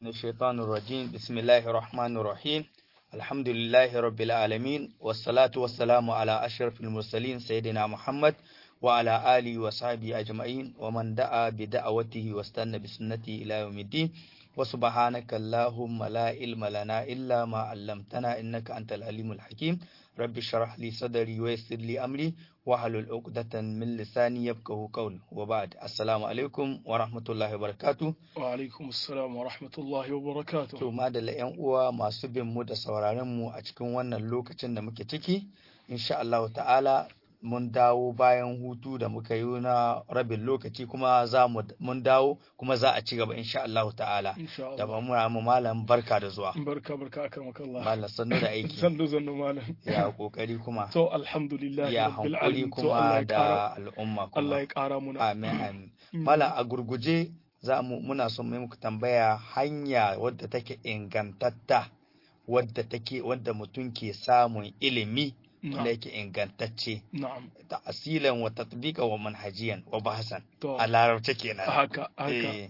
من الشيطان الرجيم بسم الله الرحمن الرحيم الحمد لله رب العالمين والصلاة والسلام على أشرف المرسلين سيدنا محمد وعلى آله وصحبه أجمعين ومن دعا بدعوته واستنى بسنته إلى يوم الدين وسبحانك اللهم لا علم لنا إلا ما علمتنا إنك أنت العليم الحكيم رب اشرح لي صدري ويسر لي أمري واحلل عقدة من لساني يفقهوا قولي وبعد السلام عليكم ورحمة الله وبركاته wa alaikum assalam wa rahmatullahi wa barakatuh to madalla yan uwa masu bin mu da sauraron mu a cikin wannan lokacin da muke ciki insha Allah ta'ala mun dawo bayan hutu da muka yi na rabin lokaci kuma za mu mun dawo kuma za a ci gaba insha Allah ta'ala insha da Allah ba mu mu malam barka da zuwa barka barka akramaka Allah malam sannu da aiki zannu zannu malam ya kokari kuma to alhamdulillah ya rabbil hankuri alamin to Allah kuma ya kara da al'umma Allah kuma ya kara muna amin amin Mala a gurguje za mu muna son mai muku tambaya hanya wadda take ingantatta wadda take wadda mutum ke samun ilimi wanda na'am yake ingantacce na'am ta asilan wa tatbiqa wa manhajiyan wa bahasan to a larabce kenan haka haka eh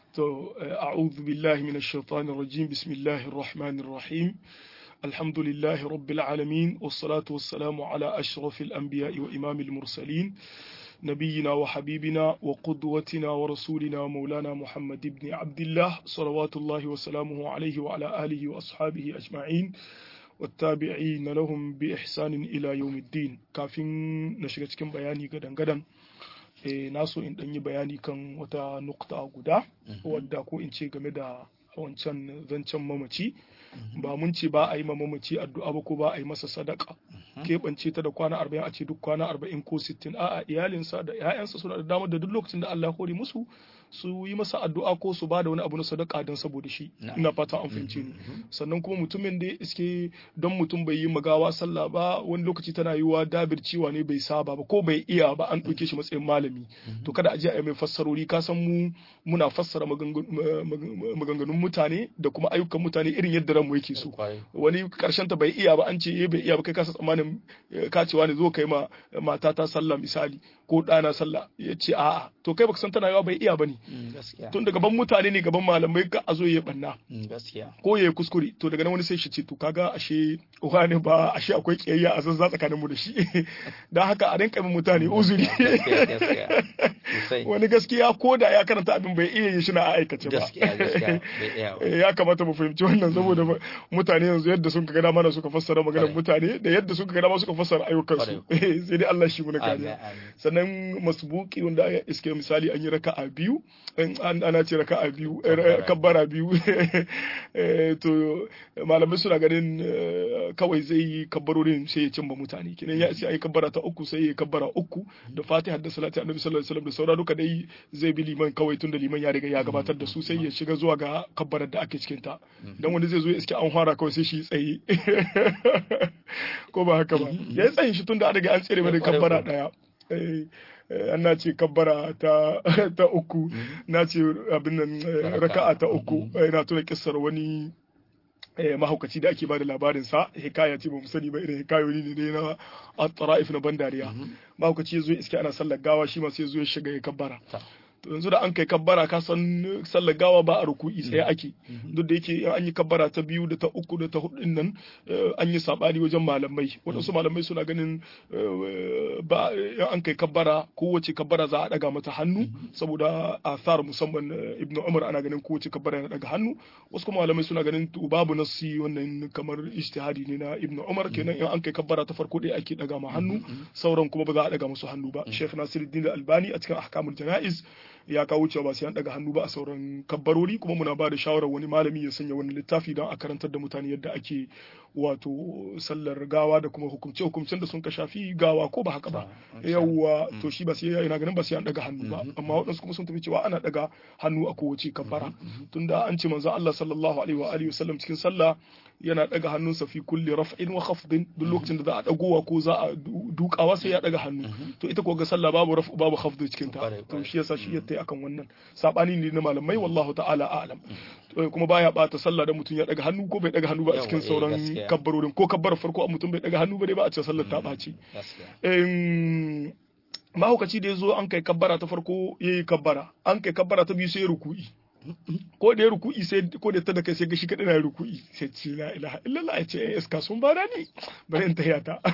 تو أعوذ بالله من الشيطان الرجيم بسم الله الرحمن الرحيم الحمد لله رب العالمين والصلاة والسلام على أشرف الأنبياء وإمام المرسلين نبينا وحبيبنا وقدوتنا ورسولنا مولانا محمد بن عبد الله صلوات الله وسلامه عليه وعلى آله وأصحابه أجمعين والتابعين لهم بإحسان إلى يوم الدين كافين نشغل كم بياني قدن قدن eh, na so in ɗan yi bayani kan wata nukta guda wadda ko in ce game da wancan zancen mamaci ba mun ce ba a yi ma mamaci addu'a ba ko ba a yi masa sadaka keɓance ta da kwana arba'in a ce duk kwana arba'in ko sittin a'a iyalinsa da 'ya'yansa suna da damar da duk lokacin da Allah ya hore musu su yi masa addu'a ko su ba da wani abu na sadaka don saboda shi Na'am. ina fata an fahimce ni sannan kuma mutumin da iske don mutum bai yi magawa sallah ba wani lokaci tana yiwa dabir ciwa ne bai saba ba ko bai iya ba an ɗauke shi matsayin malami to kada a je a yi mai fassarori ka san mu muna fassara magangan- ma- ma- maganganun mutane da kuma ayyukan mutane irin yadda ranmu yake so kwarai wani karshen ta bai iya ba an ce eh bai iya ba kai kasa tsammanin eh, ka cewa ne zo kai ma matata sallah misali ko ɗana sallah ya ce a'a to kai baka san tana yawa bai iya ba ne Mm, gaskiya tun da gaban mutane ne gaban malamai ka a zo ya banna Mm, gaskiya ko ya yi kuskure to daga nan wani sai shi ce to kaga ashe wani ba ashe akwai kiyayya a zanza tsakanin mu da shi dan haka a rinka min mutane uzuri gaskiya gaskiya sosai wani gaskiya ko da ya karanta abin bai iya yin shi na a aikace ba gaskiya gaskiya bai iya ba Eh, ya kamata mu fahimci wannan saboda ba- mutane yanzu yadda sun ga dama suka fassara maganar Kwarai. mutane da yadda sun ga dama suka fassara ayyukansu sai dai Allah shi mu na amin kariya amin sannan masbuki wanda ya iske misali an yi raka'a biyu in an- ana ce raka'a biyu eh, Kabbara. kabbara biyu Eh, to malamai suna ganin eh, kawai zai yi kabbarorin sai ya cimma mutane kinan ya sai ayi kabbara ta uku sai ya kabbara uku da fatiha da salati annabi sallallahu alaihi wasallam da saura duka dai zai bi liman kawai tunda liman ya riga ya gabatar da su sai ya shiga zuwa ga kabbarar da ake cikin ta dan wani zai zo ya iske an fara kawai sai shi tsaye ko ba haka ba ya yi tsayin shi tunda an riga an tsere mai da Kwarai kabbara kuwa. daya Eh, eh, an na ce kabbara ta ta uku na ce abin nan eh, raka'a ta uku Eh, na tuna kissar wani eh, mahaukaci da ake bada labarin sa hikaya ce ba mu sani ba irin hikayoyi ne ne na at-tara'if na bandariya mahaukaci ya zo iske ana sallar gawa shi ma sai ya zo ya shiga ya kabbara Ta. to yanzu da an kai kabbara ka san sallar gawa ba a ruku'i tsaye ake duk da yake an yi kabbara ta biyu da ta uku da ta hudu din nan eh, an yi sabani wajen malamai waɗansu malamai suna ganin eh, ba in an kai kabbara kowace kabbara za a daga mata hannu saboda athar musamman eh, ibnu umar ana ganin kowace kabbara yana daga hannu wasu kuma malamai suna ganin to babu nassi wannan kamar ijtihadi ne na ibnu umar kenan in an kai kabbara ta farko dai ake daga ma hannu sauran kuma ba za a daga musu hannu ba sheikh nasiruddin albani a cikin ahkamul janaiz ya kawo cewa ba sai an daga hannu ba a sauran kabbarori kuma muna ba da shawarar wani malami ya sanya wani littafi don a karantar da mutane yadda ake wato sallar gawa da kuma hukumce hukumcen da sun ka shafi gawa ko ba haka ba yawwa to shi ba sai yana ganin ba sai an daga hannu ba amma waɗansu kuma sun tafi cewa ana daga hannu a kowace kabbara tunda an ce manzo Allah sallallahu alaihi wa alihi wasallam cikin sallah yana daga hannunsa fi kulli raf'in wa khafdin duk lokacin da za a dagowa ko za a du- dukawa sai ya daga hannu to ita ko ga sallah babu raf'u babu khafdu cikin ta Kwarai, to kwarai. shi yasa shi yatta akan wannan sabani ne na malamai wallahu ta'ala a'lam Eh, kuma baya bata sallah da mutum ya daga hannu ko bai daga hannu ba a Yawa, cikin eh, sauran gaskiya. kabbarorin ko kabbar farko a mutum bai daga hannu ba dai ba a ce sallar ta ɓaci gaskiya mahaukaci da ya zo an kai kabbara ta farko ya yi kabbara an kai kabbara ta biyu sai ya ruku'i ko da ya ruku'i sai ko da ta da kai sai ga shi kadai na ruku'i sai ce la ilaha illallah ya ce eh iska sun bada ni bari in tahiya ta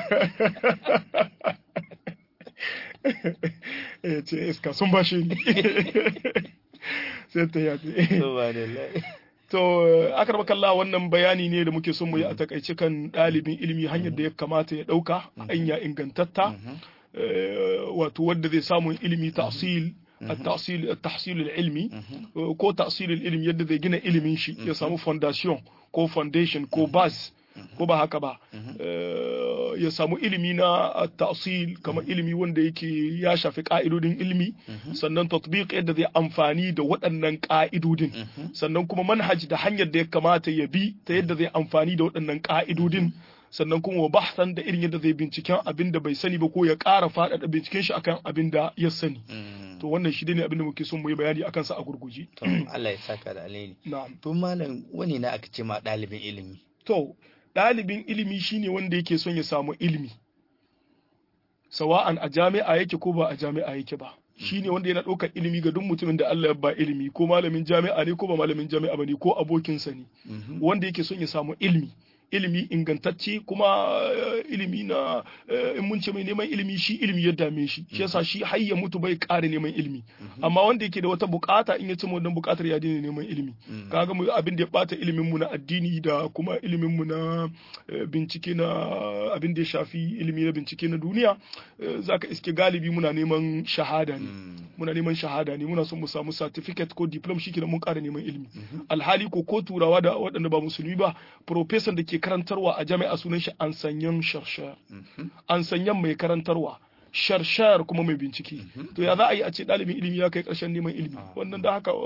ya ce iska sun bashe ni sai tahiya ta subhanallah To, akar makalla wannan bayani ne da muke son mu yi a takaice kan ɗalibin ilimi hanyar da ya kamata ya ɗauka hanya ingantatta wato wadda zai samu ilimi ta'sil التحصيل التحصيل العلمي ko تحصيل العلم yadda zai gina ilimin shi ya samu foundation ko foundation ko base ko ba haka ba ya samu ilimi na ta'sil kamar ilimi wanda yake ya shafi ka'idodin ilimi sannan tatbiq yadda zai amfani da waɗannan ka'idodin sannan kuma manhaj da hanyar da ya kamata ya bi ta yadda zai amfani da waɗannan ka'idodin sannan kuma wa bahsan da irin yadda zai binciken abin da bai sani ba ko ya ƙara faɗaɗa binciken shi akan abin da ya sani to wannan shi ne abin da muke son mu yi bayani akan sa a gurguje to Allah ya saka da alheri na'am to malam wani na aka ce ma ɗalibin ilimi to ɗalibin ilimi shine wanda yake son ya samu ilimi sawa'an a jami'a yake ko ba a jami'a yake ba shine wanda yana ɗaukar ilimi ga duk mutumin da Allah ya ba ilimi ko malamin jami'a ne ko ba malamin jami'a ba ne ko abokinsa ne wanda yake son ya samu ilimi ilimi ingantacce kuma ilimi na in mun ce mai neman ilimi shi ilimi ya dame shi shi yasa shi har ya mutu bai ƙara neman ilimi amma wanda yake da wata bukata in ya ci wannan bukatar ya daina neman ilimi kaga mu abin da ya bata ilimin mu na addini da kuma ilimin mu na bincike na abin da ya shafi ilimi na bincike na duniya zaka iske galibi muna neman shahada ne muna neman shahada ne muna son mu samu certificate ko diploma shi mun ƙara neman ilimi alhali ko ko turawa da waɗanda ba musulmi ba professor da ke karantarwa a jami'a sunan shi an sanyan sharshar an sanyan mai karantarwa sharshar kuma mai bincike to ya za a yi a ce ɗalibin ilimi ya kai ƙarshen neman ilimi wannan da haka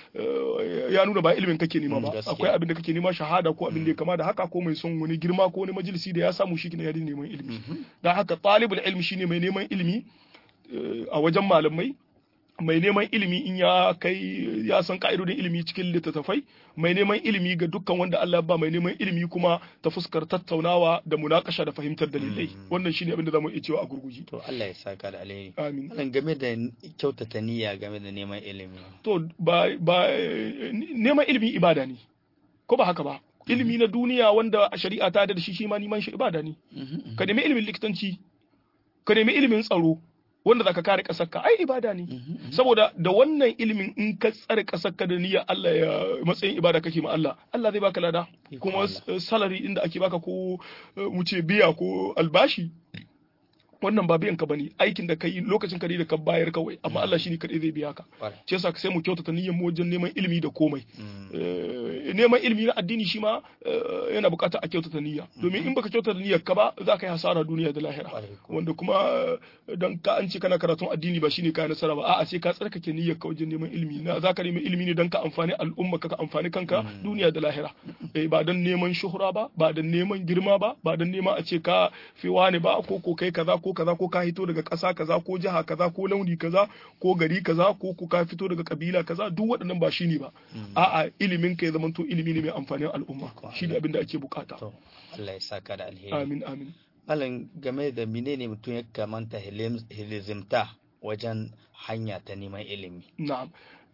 ya nuna ba ilimin kake nema ba akwai abin da kake nema shahada ko abin da ya kama da haka ko mai son wani girma ko wani majalisi da ya samu shi ne ya neman ilimi da haka talibul ilmi shine mai neman ilimi a wajen malamai mai neman ilimi in ya kai ya san ka'idodin ilimi cikin littattafai mai neman ilimi ga dukkan wanda Allah ba mai neman ilimi kuma ta fuskar tattaunawa da munakasha da fahimtar dalilai wannan shine abin da zamu iya cewa a gurguji to Allah ya saka da alheri amin Malam game da kyautata niyya game da neman ilimi to ba ba neman ilimi ibada ne ko ba haka ba ilimi na duniya wanda shari'a ta da shi shi ma neman shi ibada ne ka nemi ilimin likitanci ka nemi ilimin tsaro wanda zaka kare kasarka ai ibada ne saboda da wannan ilimin in ka tsare kasarka da niyyar Allah ya matsayin ibada kake ma Allah Allah zai baka lada kuma salary inda ake baka ko mu ce biya ko albashi wannan ba biyan ka bane aikin da kai lokacin ka da ka bayar kawai amma Allah shine kadai zai biya ka ce yasa sai mu kyautata niyyar mu wajen neman ilimi da komai neman ilimi na addini shi ma yana bukatar a kyautata niyya domin in baka kyautata niyyar ka ba za ka yi hasara duniya da lahira wanda kuma dan ka an ce kana karatun addini ba shine ka nasara ba a'a sai ka tsarkake niyyar ka wajen neman ilimi na za ka nemi ilimi ne dan ka amfani al'umma ka amfani kanka duniya da lahira ba dan neman shuhura ba ba dan neman girma ba ba dan neman a ce ka fi wani ba ko ko kai kaza ko kaza ko ka hito daga ƙasa kaza ko jiha kaza ko launi kaza ko gari kaza ko ko ka fito daga kabila kaza duk waɗannan ba shine ba a'a ilimin ka ya zama to ilimi ne mai amfanin al'umma shine abin da ake bukata to Allah ya saka da alheri amin amin malam game da menene mutum ya kamanta hilizimta wajen hanya ta neman ilimi na'am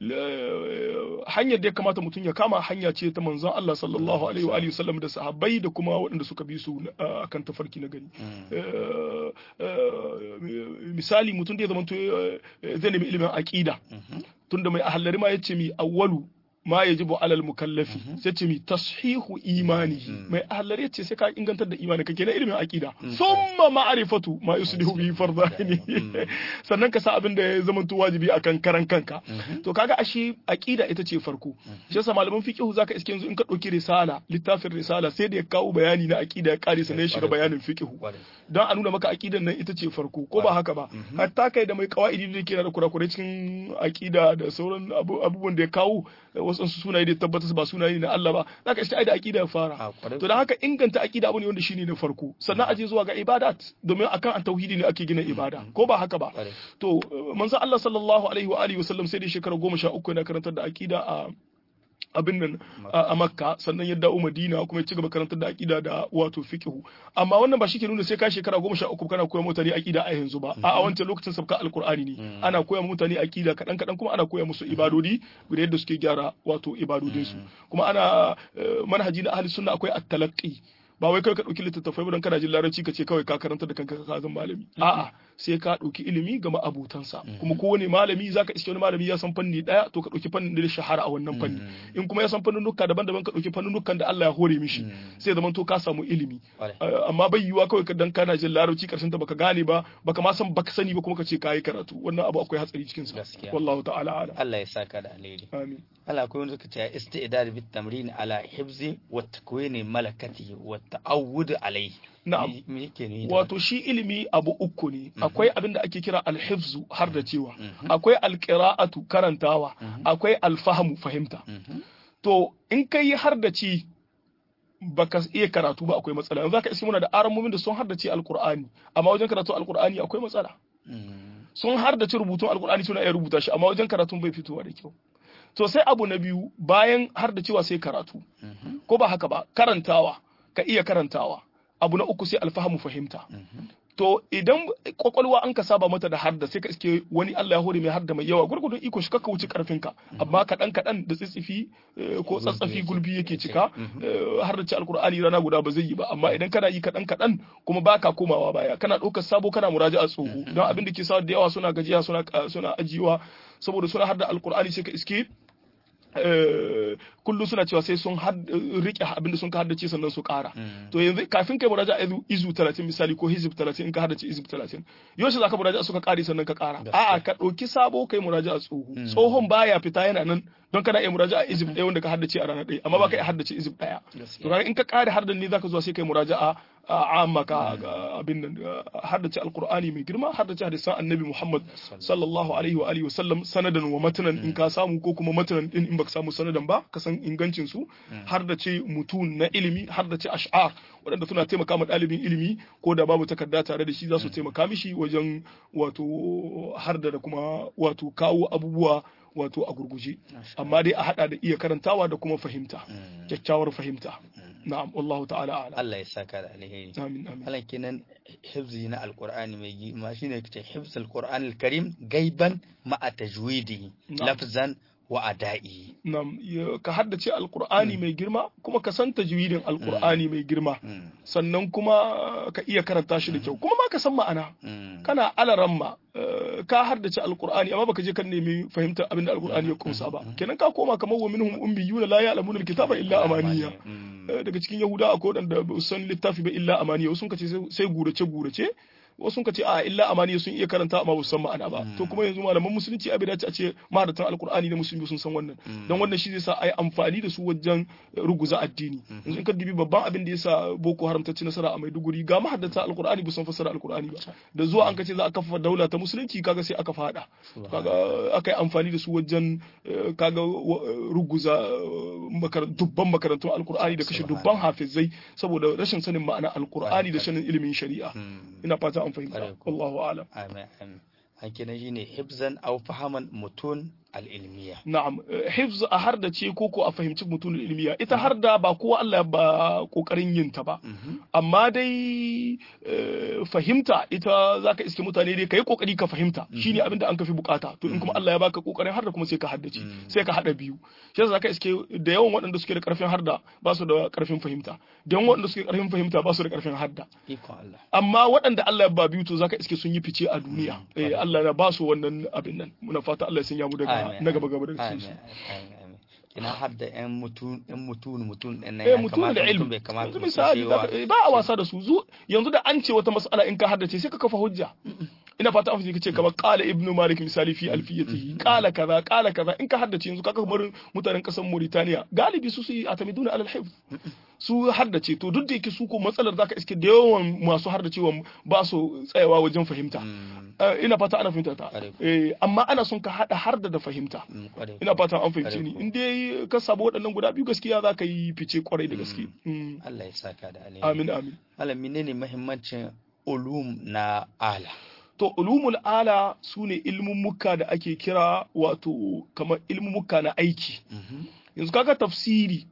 hanyar da ya kamata mutum ya kama hanya ce ta manzon Allah sallallahu alaihi wa sallam da sahabbai da kuma waɗanda suka bi su akan tafarki na gari misali mutum da ya zama zai nemi ilimin aqida tunda mai ahallari ma yace mi awwalu ma yajibu alal mukallafi sai ce mi tashihu imani mai ahlar yace sai ka ingantar da imani kake na ilimin aqida thumma ma'rifatu ma yuslihu bi fardani sannan ka sa abin da ya zama to wajibi akan karan kanka to kaga ashe aqida ita ce farko shi yasa malaman fiqh zaka iske yanzu in ka dauki risala littafin risala sai da ya kawo bayani na aqida ya kare sannan ya shiga bayanin fiqh dan a nuna maka aqidan nan ita ce farko ko ba haka ba hatta kai da mai qawaidi da yake da kurakurai cikin aqida da sauran abubuwan da ya kawo wasu sunaye da tabbatar ba sunaye na Allah ba zaka iske ai da aqida ya fara to dan haka inganta aqida abu ne wanda shine na farko sannan aje zuwa ga ibadat domin akan an tauhidi ne ake gina ibada ko ba haka ba to manzo Allah sallallahu alaihi wa alihi wasallam sai da shekara 13 yana karantar da aqida a abin nan a makka sannan ya dawo madina kuma ya ci gaba karantar da aqida da wato fiqhu amma wannan ba shike nuna sai ka shekara goma sha uku kana koya mutane aqida a yanzu ba a wancan lokacin sabka alqur'ani ne ana koya mutane aqida kadan kadan kuma ana koya musu ibadodi da yadda suke gyara wato ibadodin su kuma ana manhaji na ahli sunna akwai at-talaqqi ba wai kai ka ɗauki littattafai don kana jin larabci ka ce kawai ka karanta da kanka ka zan malami a'a sai ka ɗauki ilimi ga ma'abutansa kuma kowane malami zaka iske wani malami ya san fanni ɗaya to ka ɗauki fannin da shahara a wannan fanni in kuma ya san fannunuka daban-daban ka ɗauki fannunukan da Allah ya hore mishi sai zaman to ka samu ilimi amma bai yiwuwa kawai dan kana jin larabci karshen ta baka gane ba baka ma san baka sani ba kuma ka ce kayi karatu wannan abu akwai hatsari cikin sa wallahu ta'ala ala Allah ya saka da alheri amin Allah akwai wanda suka ce istidad bit tamrin ala hifzi wa takwini malakati wa ta'awud alai na'am wato shi ilimi abu uku ne akwai abin da ake kira alhifzu har da cewa akwai alqira'atu karantawa akwai alfahmu fahimta to in kai har da ci baka iya karatu ba akwai matsala yanzu zaka iske muna da aramomin da sun har da ci alqur'ani amma wajen karatu alqur'ani akwai matsala sun har da ci rubutun alqur'ani suna iya rubuta shi amma wajen karatun bai fitowa da kyau to sai abu na biyu bayan har da cewa sai karatu ko ba haka ba karantawa ka iya karantawa abu na uku sai alfahamu fahimta to idan kwakwalwa an ka saba mata da harda sai ka iske wani Allah ya hore mai harda mai yawa gurgudun iko shi kakka wuce karfin ka amma kaɗan kaɗan da tsitsifi ko tsatsafi gulbi yake cika har da ci alkur'ani rana guda ba zai yi ba amma idan kana yi kaɗan kaɗan kuma baka komawa baya kana ɗaukar sabo kana muraja a tsoho don abin da ke sa da yawa suna gajiya suna suna ajiyewa saboda suna harda alkur'ani sai ka iske kullum suna cewa sai sun rike abin da sun ka haddace sannan su kara to yanzu kafin kai muraja izu 30 misali ko hizib 30 in ka haddace izib 30 yaushe zaka muraja suka kare sannan ka kara a'a ka dauki sabo kai muraja tsoho tsohon baya fita yana nan don kana iya muraja a izib ɗaya wanda ka haddace a rana ɗaya amma ba ka iya haddace izib ɗaya to kaga in ka kare hardan ne zaka zuwa sai kai muraja a amma ka abin nan haddace alqur'ani mai girma haddace hadisan annabi muhammad sallallahu alaihi wa alihi wa sallam sanadan wa matanan in ka samu ko kuma matanan din in baka samu sanadan ba ka san ingancin su haddace mutun na ilimi haddace ash'ar waɗanda suna taimaka ma ɗalibin ilimi ko da babu takarda tare da shi za su taimaka mishi wajen wato harda da kuma wato kawo abubuwa wato a gurguje amma dai a hada da iya karantawa da kuma fahimta kyakkyawar fahimta na'am wallahu ta'ala ala Allah ya saka da alheri amin amin Allah kenan hifzi na alqur'ani mai girma shine kace hifz alqur'an alkarim gaiban ma'a tajwidi lafzan wa ada'i nam ka haddace alqur'ani mai girma kuma ka san tajwidin alqur'ani mai girma sannan kuma ka iya karanta shi da kyau kuma ma ka san ma'ana kana alaramma ka haddace alqur'ani amma baka je kan nemi fahimtar abin da alqur'ani ya kunsa ba kenan ka koma kamar wa minhum ummiyuna la ya'lamuna alkitaba illa amaniya daga cikin yahuda akwai wadanda ba san littafi ba illa amaniya sun kace sai gurace gurace wasu ka ce a illa amaniya sun iya karanta amma ba san ma'ana ba to kuma yanzu malaman musulunci abin da a ce maharatan alkur'ani da musulmi sun san wannan don wannan shi zai sa a yi amfani da su wajen ruguza addini yanzu in ka dubi babban abin da ya sa boko haram ta ci nasara a maiduguri ga mahaddata alkur'ani ba san fassara alkur'ani ba da zuwa an ka ce za a kafa daula ta musulunci kaga sai aka fada kaga aka yi amfani da su wajen kaga ruguza dubban makarantun alkur'ani da kashe dubban hafizai saboda rashin sanin ma'ana alkur'ani da sanin ilimin shari'a ina fata an fahimta wallahu alam amin amin hakina shine hibzan aw fahaman mutun al-ilmiya na'am hifz a har da ce ko ko a fahimci mutun ilmiya ita har da ba kowa Allah ba kokarin yin ta ba amma dai fahimta ita zaka iske mutane dai kai kokari ka fahimta shine abin da an kafi bukata to in kuma Allah ya baka kokarin har da kuma sai ka haddace sai ka hada biyu shi yasa zaka iske da yawan waɗanda suke da karfin harda ba su da karfin fahimta da yawan waɗanda suke da karfin fahimta ba su da karfin harda amma waɗanda Allah ya ba biyu to zaka iske sun yi fice a duniya eh Allah ya ba su wannan abin nan muna fata Allah ya sanya mu daga na gaba gaba daga cikin kina hadda yan mutun yan mutun mutun din nan ya kamata da ilmi bai kamata misali ba a wasa da su yanzu da an ce wata mas'ala in ka haddace sai ka kafa hujja ina fata an fice kamar qala ibnu malik misali fi alfiyatihi qala kaza qala kaza in ka haddace yanzu kaka kamar mutanen kasar Mauritania galibi su su yi atamiduna alal hifz su haddace to duk da yake su ko matsalar zaka iske da yawan masu haddacewa ba su tsayawa wajen fahimta ina fata ana fahimta ta amma ana son ka hada har da fahimta ina fata an fahimce ni in dai ka sabo waɗannan guda biyu gaskiya za ka yi fice kwarai da gaske Allah ya saka da alheri amin amin malam menene muhimmancin ulum na ala to ulumul ala su ne ilmummuka da ake kira wato kamar ilmummuka na aiki yanzu kaga tafsiri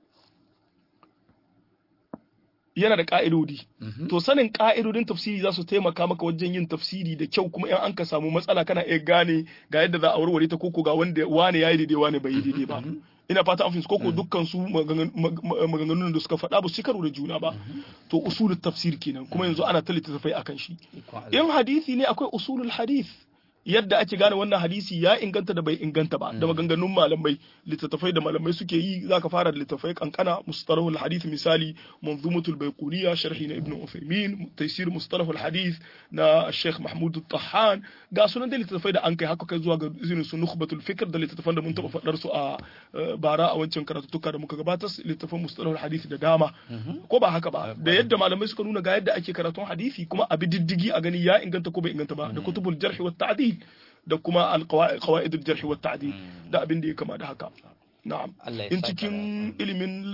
yana da ka'idodi to sanin ka'idodin tafsiri za su taimaka maka wajen yin tafsiri da kyau kuma in an ka samu matsala kana iya gane ga yadda za a warware ta koko ga wanda wane yayi daidai wane bai yi daidai ba ina fata an fahimci koko dukkan su maganganun da suka faɗa ba su karo da juna ba to usulul tafsir kenan kuma yanzu ana ta littattafai akan shi in hadisi ne akwai usulul hadith yadda ake gane wannan hadisi ya inganta da bai inganta ba da maganganun malamai littattafai da malamai suke yi zaka fara da littattafai kankana mustalahul hadith misali manzumatul baiquniya sharhi na ibn Uthaymeen taysir mustalahul hadith na Sheikh Mahmud Tahan ga sunan da littattafai da an kai haka kai zuwa ga irin su nukhbatul fikr da littattafan da mun taba fadar su a bara a wancan karatuttuka da muka gabatar littattafan mustalahul hadith da dama ko ba haka ba da yadda malamai suka nuna ga yadda ake karatun hadisi kuma a bi diddigi a gani ya inganta ko bai inganta ba da kutubul jarh wa ta'dil da kuma alqawaid al-jarh wa ta'dil da abin da ya kama da haka na'am in cikin ilimin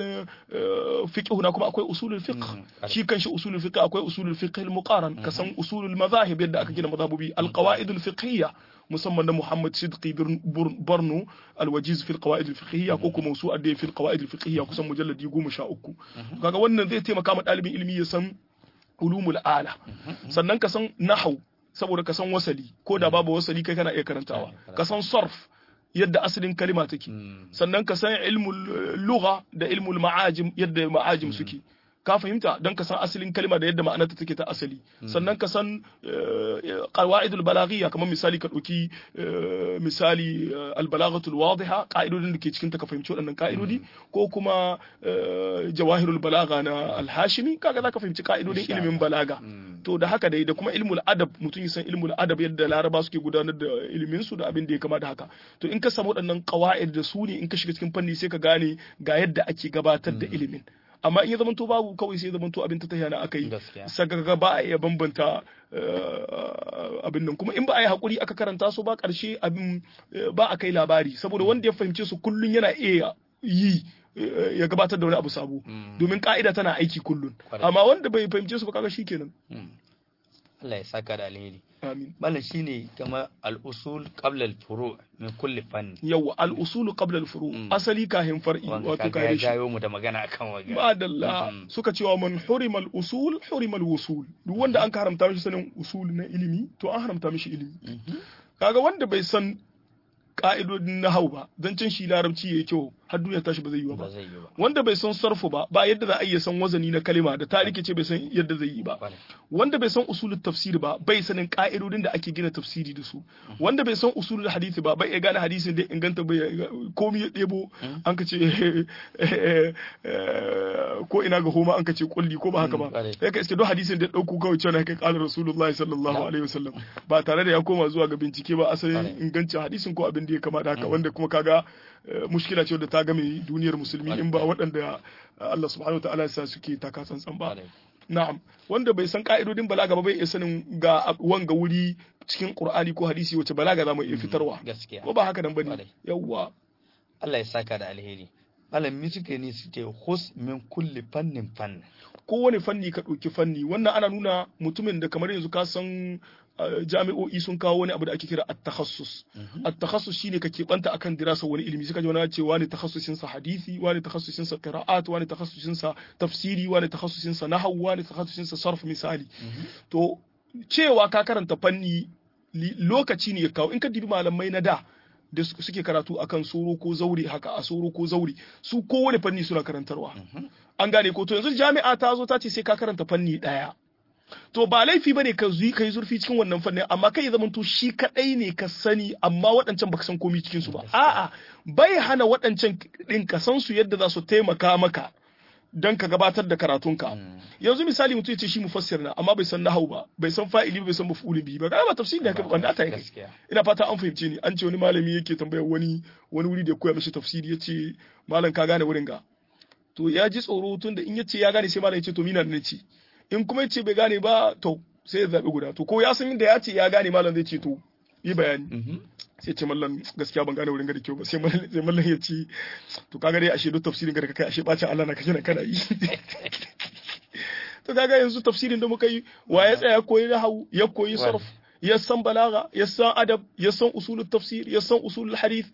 fiqh na kuma akwai usulul fiqh shi kanshi usulul fiqh akwai usulul fiqh al-muqaran kasan usulul madahib yadda aka gina madhabubi alqawaid al-fiqhiyya musamman na Muhammad Sidqi Barno al-Wajiz fi al-qawaid al-fiqhiyya ko kuma su adda fi al-qawaid al-fiqhiyya kusan mujalladi 13 kaga wannan zai taimaka ma dalibin ilimi ya san ulumul ala sannan ka san nahwu saboda ka san wasali ko da babu wasali kai kana iya karantawa ka san sarf yadda asalin kalima take sannan ka san ilmul lugha da ilmul ma'ajim yadda ma'ajim suke ka fahimta don ka san asalin kalima da yadda ma'anarta take ta asali sannan ka san qawaidul balaghiyya kamar misali ka dauki misali albalaghatul wadiha ka'idodin da ke cikin ta ka fahimci waɗannan ka'idodi ko kuma jawahirul balagha na alhashimi kaga zaka fahimci ka'idodin ilimin balaga to da haka dai da kuma ilmul adab mutum ya san ilmul adab yadda laraba suke gudanar da ilimin su da abin da ya kama da haka to in ka samu waɗannan qawaid da su ne in ka shiga cikin fanni sai ka gane ga yadda ake gabatar da ilimin amma in ya zamanto babu kawai sai ya zamanto abin ta tahiya na aka yi sagaga ba a iya bambanta abin nan kuma in ba a yi hakuri aka karanta su ba karshe abin ba a kai labari saboda wanda ya fahimce su kullun yana iya yi ya gabatar da wani abu sabo domin ka'ida tana aiki kullun amma wanda bai fahimce su ba kaga shikenan Allah ya saka da alheri amin malam shine kama al-usul qabla al-furu' min kulli fanni yawa al-usul qabla al-furu' asali kahin far'i wato kai shi jayo mu da magana akan waga madalla suka cewa man hurima al-usul hurima al-wusul duk wanda an haramta mishi sanin usul na ilimi to an haramta mishi ilimi kaga wanda bai san ka'idodin na hau ba don can shi larabci ya yi kyau har duniya tashi ba zai yi ba wanda bai san sarfu ba ba yadda za a iya san wazani na kalima da tarike ce bai san yadda zai yi ba wanda bai san usulul tafsiri ba bai sanin ka'idodin da ake gina tafsiri da su wanda bai san usulul hadisi ba bai iya gane hadisin da inganta bai komi ya ɗebo an ka ce ko ina ga homa an ka ce kulli ko ba haka ba sai ka iske duk hadisin da ɗauko kawai cewa kai kala rasulullahi sallallahu alaihi wasallam ba tare da ya koma zuwa ga bincike ba asalin ingancin hadisin ko abin da ya kama da haka wanda kuma kaga mushkila ce wadda ta game duniyar musulmi in ba waɗanda Allah subhanahu wa ta'ala sa suke taka tsantsan ba na'am wanda bai san ka'idodin balaga ba bai iya sanin ga wanga wuri cikin qur'ani ko hadisi wace balaga za mu iya fitarwa gaskiya ko ba haka nan bane yawwa Allah ya saka da alheri malam mi suke ne suke hus min kulli fannin fannin kowane fanni ka ɗauki fanni wannan ana nuna mutumin da kamar yanzu ka san jami'o'i sun kawo wani abu da ake kira at-takhassus at-takhassus shine ka keɓanta akan dirasa wani ilimi suka ji wani ce wani takhassusin sa hadisi wani takhassusin sa qira'at wani takhassusin sa tafsiri wani takhassusin sa nahwu wani takhassusin sa sarf misali to cewa ka karanta fanni lokaci ne ya kawo in ka dibi malamai na da da suke karatu akan soro ko zaure haka a soro ko zaure su kowane fanni suna karantarwa an gane ko to yanzu jami'a ta zo ta ce sai ka karanta fanni daya to ba laifi bane ka zuyi kai zurfi cikin wannan fannin amma kai zaman to shi kadai ne ka sani amma waɗancan baka san komai cikin su ba a'a bai hana waɗancan din ka san su yadda za su taimaka maka dan ka gabatar da karatunka yanzu misali mutum ya ce shi mufassir na amma bai san nahau ba bai san fa'ili bai san maf'ulin bi ba kai ba tafsiri da kai wanda ta yi ina fata an fahimce ni an ce wani malami yake tambayar wani wani wuri da ya koya mishi tafsiri yace malam ka gane wurin ga to ya ji tsoro tun da in yace ya gane sai malam ya ce to mina ne ce in kuma yace bai gane ba to sai ya zabi guda to ko ya san inda ya ce ya gane malam zai ce to yi bayani sai ce mallan gaskiya ban gane wurin ga da kyau ba sai mallan ya ce to kaga dai ashe duk tafsirin ga da kai ashe bacin Allah na kaje na kana yi to kaga yanzu tafsirin da muka yi wa ya tsaya koyi nahwu ya koyi sarf ya san balaga ya san adab ya san usulul tafsir ya san usulul hadith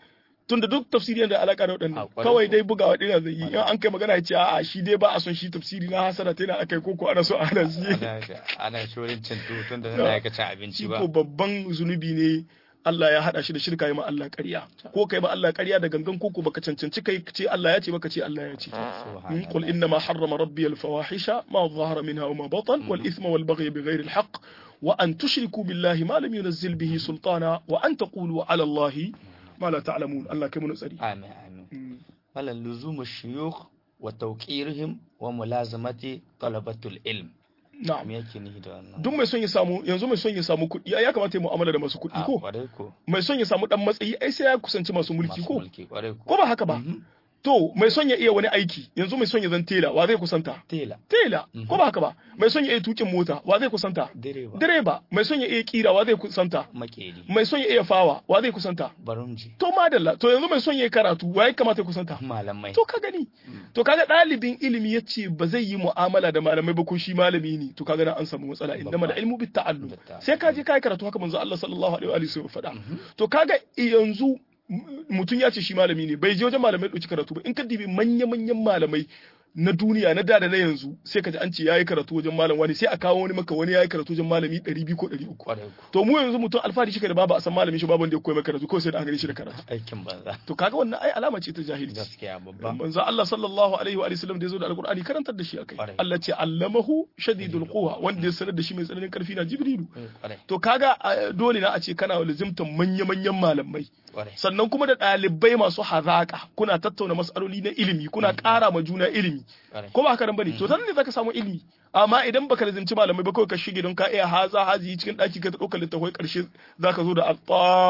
tunda duk tafsiri yana da alaka da A, waɗannan ƙwarai kawai ko. dai bugawa ɗaya zai yi in an kai magana ya ce a'a shi dai ba a son shi tafsiri na hasara ta yana akai koko ana so a hana shi ana ana shorin cin tutun da na ka cin abinci shi ba ko babban zunubi ne Allah ya hada shi da shirka yi ma Allah ƙarya ko kai ma Allah ƙarya da gangan koko baka cancanci kai ce Allah ya ce baka ce Allah ya ce Subhanallah. قل إنما حرم ربي الفواحش ما ظهر منها وما بطن والإثم والبغي بغير الحق وأن تشركوا بالله ما لم ينزل به سلطانا وأن تقولوا على الله ما لا تعلمون الله كم نسألي amin amin wala luzumu shuyukh wa tawqirihim wa mulazamati talabatul ilm نعم me yake nihi da wannan duk mai son ya samu yanzu mai son ya samu kuɗi ai ya kamata ya mu'amala da masu kuɗi a ko kwarai ko mai son ya samu dan matsayi ai sai ya kusanci masu mulki masu ko mulki kwarai ko ko ba haka ba Mhm. to mai son ya iya wani aiki yanzu mai son ya zan tela wa zai kusanta tela tela ko ba haka ba mai son ya iya tukin mota wa zai kusanta direba direba mai son ya iya kira wa zai kusanta makeri mai son ya iya fawa wa zai kusanta barumji to madalla to yanzu mai son ya yi karatu wa ya kamata ya kusanta malamai to ka gani to kaga ɗalibin ilimi ya ce ba zai yi mu'amala da malamai ba ko shi malami ne to kaga na an samu matsala inda da ilmu bit ta'allum Bit ta'allum. sai ka je kai karatu haka manzo Allah sallallahu alaihi wa alihi wasallam faɗa to kaga yanzu m- mutum ya ce shi malami ne bai je wajen malamai ɗauki karatu ba in ka dibi manya-manyan malamai na duniya na da da na yanzu sai ka ji an ce yayi karatu wajen malam wani sai a kawo wani maka wani yayi karatu wajen malami 200 ko 300 kwarai ko to mu yanzu mutum alfahari shi da babu a san malamin shi babu wanda ya koyi maka karatu ko sai da an gani shi da karatu aikin banza to kaga wannan ai alama ce ta jahilci gaskiya babba manzo Allah sallallahu alaihi wa sallam da yazo da alqur'ani karantar da shi akai Kwarai. Allah ce allamahu shadidul quwa wanda ya sanar da shi mai tsananin karfi na jibrilu Eh, kwarai to kaga a, dole na a ce kana lazimtan manya-manyan malamai kwarai sannan kuma da ɗalibai masu hazaka kuna tattauna matsaloli na ilimi kuna ƙara ma juna ilimi kwarai ko ba haka nan bane to nan ne zaka samu ilimi amma idan baka lazimci malamai ba kawai ka shige don ka iya haza hazi cikin ɗaki ka ta ɗaukar littafai ƙarshe zaka zo da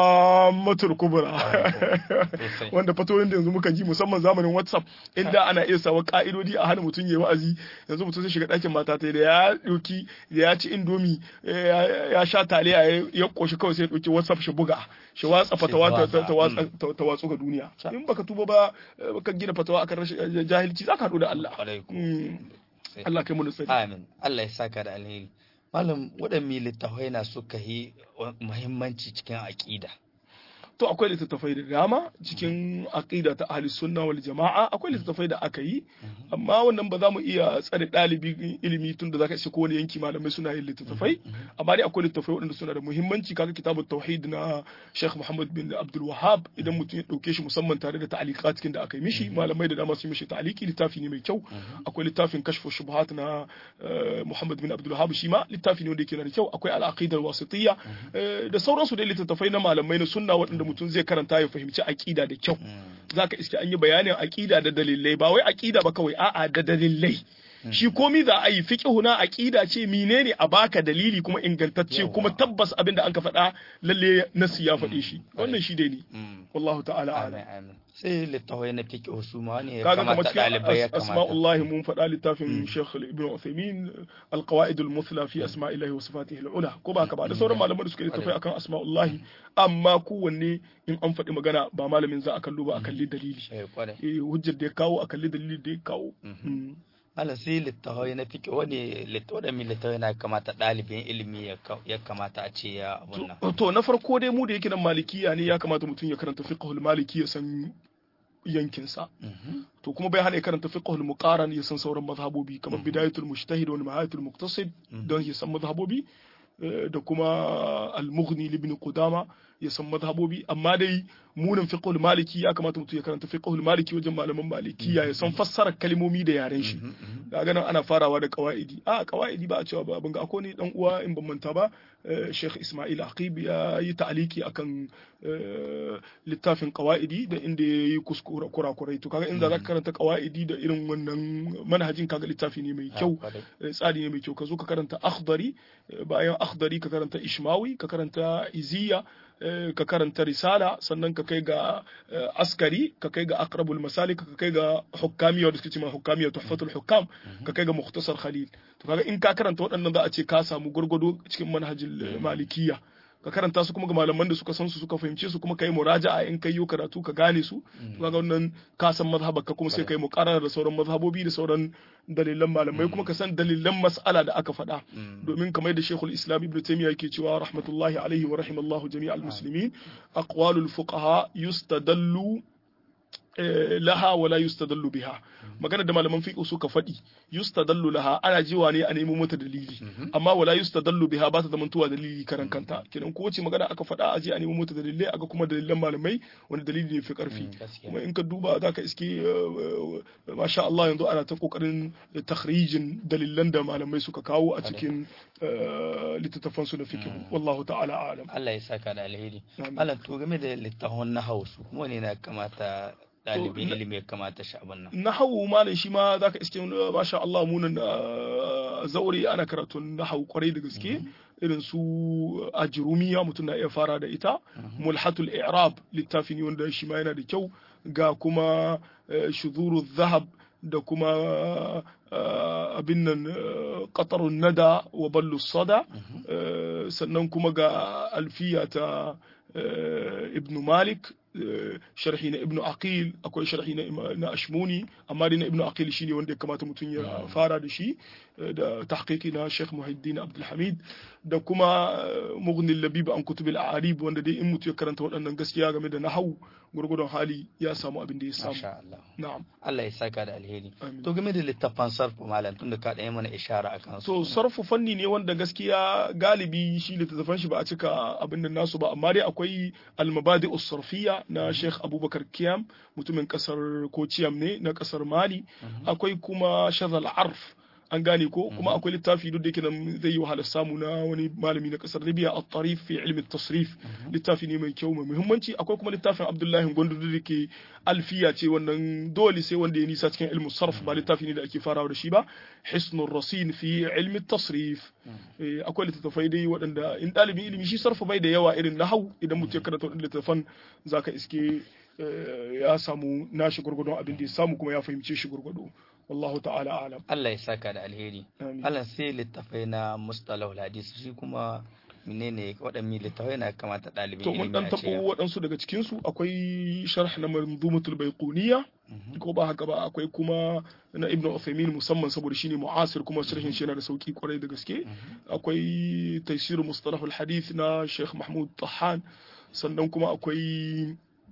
al kubra Sosai. wanda fatoyin da yanzu muka ji musamman zamanin whatsapp inda ana iya sawa ka'idodi a hana mutum ya wa'azi yanzu mutum sai shiga ɗakin mata ta da ya ɗauki da ya ci indomi ya ya sha taliya ya- ya koshi kawai sai ya ɗauki whatsapp shi buga shi watsa fatawa ta- ta- ta watsa- ta- ta watsu ga duniya in baka tuba ba eh, baka gina fatawa akan rashin eh, jahilci zaka haɗu da Allah kwarai ko Mm. Sai- Allah kai mu tsari Amin. Allah ya saka da alheri. Malam waɗanne littafai na suka yi muhimmanci cikin aƙida. to akwai littattafai da dama cikin aqida ta ahli sunna wal jama'a akwai littattafai da aka yi amma wannan ba za mu iya tsare ɗalibi ilimi tun da zaka ce ko wani yanki malamai suna yin littattafai amma dai akwai littattafai waɗanda suna da muhimmanci kaga kitabut tauhid na Sheikh Muhammad bin Abdul Wahhab idan mutum ya dauke shi musamman tare da ta'aliqat cikin da aka yi mishi malamai da dama sun yi mishi ta'aliki littafi ne mai kyau akwai littafin kashfu shubuhat na eh, Muhammad bin Abdul Wahhab shi ma littafi ne wanda yake da kyau akwai al-aqida al-wasitiyya eh, da sauransu dai littattafai na malamai na sunna waɗanda mutum zai karanta ya fahimci aqida da kyau zaka iske an yi bayanin aqida da dalilai ba wai aqida ba kawai a'a da dalilai shi komi za a yi fiqhu na aqida ce menene a baka dalili kuma ingantacce Yawa. kuma tabbas abin da an ka faɗa lalle nasi ya faɗe shi wannan shi dai ne Mm. wallahu ta'ala Amin a'lam amin. Sai littafai na fiqh su ma ne ya kaga kamar kamata ɗalibai ya cikin kamata. asma'ullahi mun faɗa littafin Sheikh Ibn Uthaymeen al-qawaid al-muthla fi asma'illahi wa sifatihi al-ula ko ba ka ba da sauran malaman da suka yi littafai akan asma'ullahi amma kowanne in an faɗi magana ba malamin za a kallo ba a kalli dalili Eh, kwarai. eh hujjar da ya kawo a kalli dalili da ya kawo Mhm. Mm. Malam sai littafai na fiqh wani litt- waɗanne littafai na kamata ɗalibin ilimi ya ka- ya kamata a ce ya abun nan. To- to na farko dai mu da yake nan malikiya ne ya kamata mutum ya karanta fiqhul maliki ya san yankinsa Mhm. to kuma bai hana ya karanta fiqhul muqaran ya san sauran mazhabobi kamar bidayatul mujtahid wal nihayatul muqtasid don ya san mazhabobi eh, da kuma al-mughni ibn qudama ya san mazhabobi amma dai munin fiqhul maliki ya kamata mutum ya karanta fiqhul maliki wajen malaman malikiya ya san fassarar kalmomi da yaren shi daga nan ana farawa da qawaidi a qawaidi ba a cewa ba ban ga akwai ni dan uwa in ban manta ba eh, Sheikh Ismail Aqib ya yi ta'aliki akan eh, littafin qawaidi da inda ya yi kuskura kurakurai to kaga inda zaka karanta qawaidi da irin wannan manhajin kaga littafi ne mai kyau kwarai. eh, tsari ne mai kyau ka zo ka karanta akhdari eh, bayan akhdari ka karanta ishmawi ka karanta iziya eh, ka karanta risala sannan ka kai ga eh, askari ka kai ga aqrabul masalik ka kai ga hukamiyya da suke cewa hukamiyya tuhfatul hukam ka kai ga mukhtasar khalil to kaga in ka karanta waɗannan za a ce ka samu gurgudu cikin manhajin eh, malikiyya ka karanta su kuma ga malaman da suka san su suka fahimce su kuma kai muraja'a in kai yo karatu ka gane su to kaga wannan ka san mazhabar ka kuma sai kai muqarrara da sauran mazhabobi da sauran dalilan malamai kuma ka san dalilan mas'ala da aka faɗa domin kamar da Sheikhul Islam Ibn Taymiyyah yake cewa rahmatullahi alaihi wa rahimallahu jami'al muslimin aqwalul fuqaha yustadallu laha wala yustadallu biha magana da malaman fiqh suka faɗi yustadallu laha ana jiwa ne a nemo mata dalili amma wala yustadallu biha ba ta zamantowa dalili karan kanta kenan ko wace magana aka faɗa a je a nemo mata dalilai aga kuma dalilan malamai wani dalili ne fi karfi kuma in ka duba zaka iske masha Allah yanzu ana ta kokarin takhrijin dalilan da malamai suka kawo a cikin littattafan su na fiqh wallahu ta'ala alam Allah ya saka da alheri Allah to game da littafin na hausu wani na kamata ɗalibin ilimi ya kamata shi abin nan. Na hau malam shi ma za ka iske masha Allah munan zaure ana karatun na hau kwarai da gaske irin su ajirumiya mutum na iya fara da ita mulhatul i'rab littafi ne wanda shi ma yana da kyau ga kuma shuzuru zahab da kuma abin nan qatarun nada wa ballu sada sannan kuma ga alfiya ta ibn malik sharhi na ibnu aqil akwai sharhi na ashmuni amma dai na ibnu aqil shine wanda ya kamata mutum ya fara da shi da tahqiqi na Sheikh Muhiddin Abdul Hamid da kuma Mughni Labib an kutubil a'arib wanda dai in mutum ya karanta waɗannan gaskiya game da nahwu gurgudun hali ya samu abin da ya samu na'am Allah ya saka da alheri to game da littafan sarfu malam tunda ka ɗaya mana ishara akan su to sarfu fanni ne wanda gaskiya galibi shi littattafan shi ba a cika abin nan nasu ba amma dai akwai al-mabadi sarfiyya na Sheikh Abubakar Kiyam mutumin kasar Kociyam ne na kasar Mali akwai kuma Shazal Arf an gane ko kuma akwai littafi duk da yake nan zai yi wahalar samu na wani malami na kasar Libya at-tarif fi ilmi tasrif littafi ne mai kyau mai muhimmanci akwai kuma littafin Abdullahi Gondo da ke alfiya ce wannan dole sai wanda ya nisa cikin ilmu sarf ba littafi ne da ake farawa da shi ba hisnur rasin fi ilmi tasrif akwai littattafai dai waɗanda in ɗalibin ilimi shi sarfa bai da yawa irin nahau idan mutum ya karanta waɗannan littattafan zaka iske ya samu nashi gurgudun abin da ya samu kuma ya fahimce shi gurgudu wallahu ta'ala alam Allah ya saka da alheri Allah sai littafai na mustalahu hadisi shi kuma menene waɗanne littafai na kamata ɗalibin to mun dan tabo waɗansu daga cikin su akwai sharh na manzumatul baiquniya ko ba haka ba akwai kuma na ibn Uthaymeen musamman saboda shine mu'asir kuma sharhin shi yana da sauki kwarai da gaske akwai taysir mustalahul hadith na Sheikh Mahmud Tahan sannan kuma akwai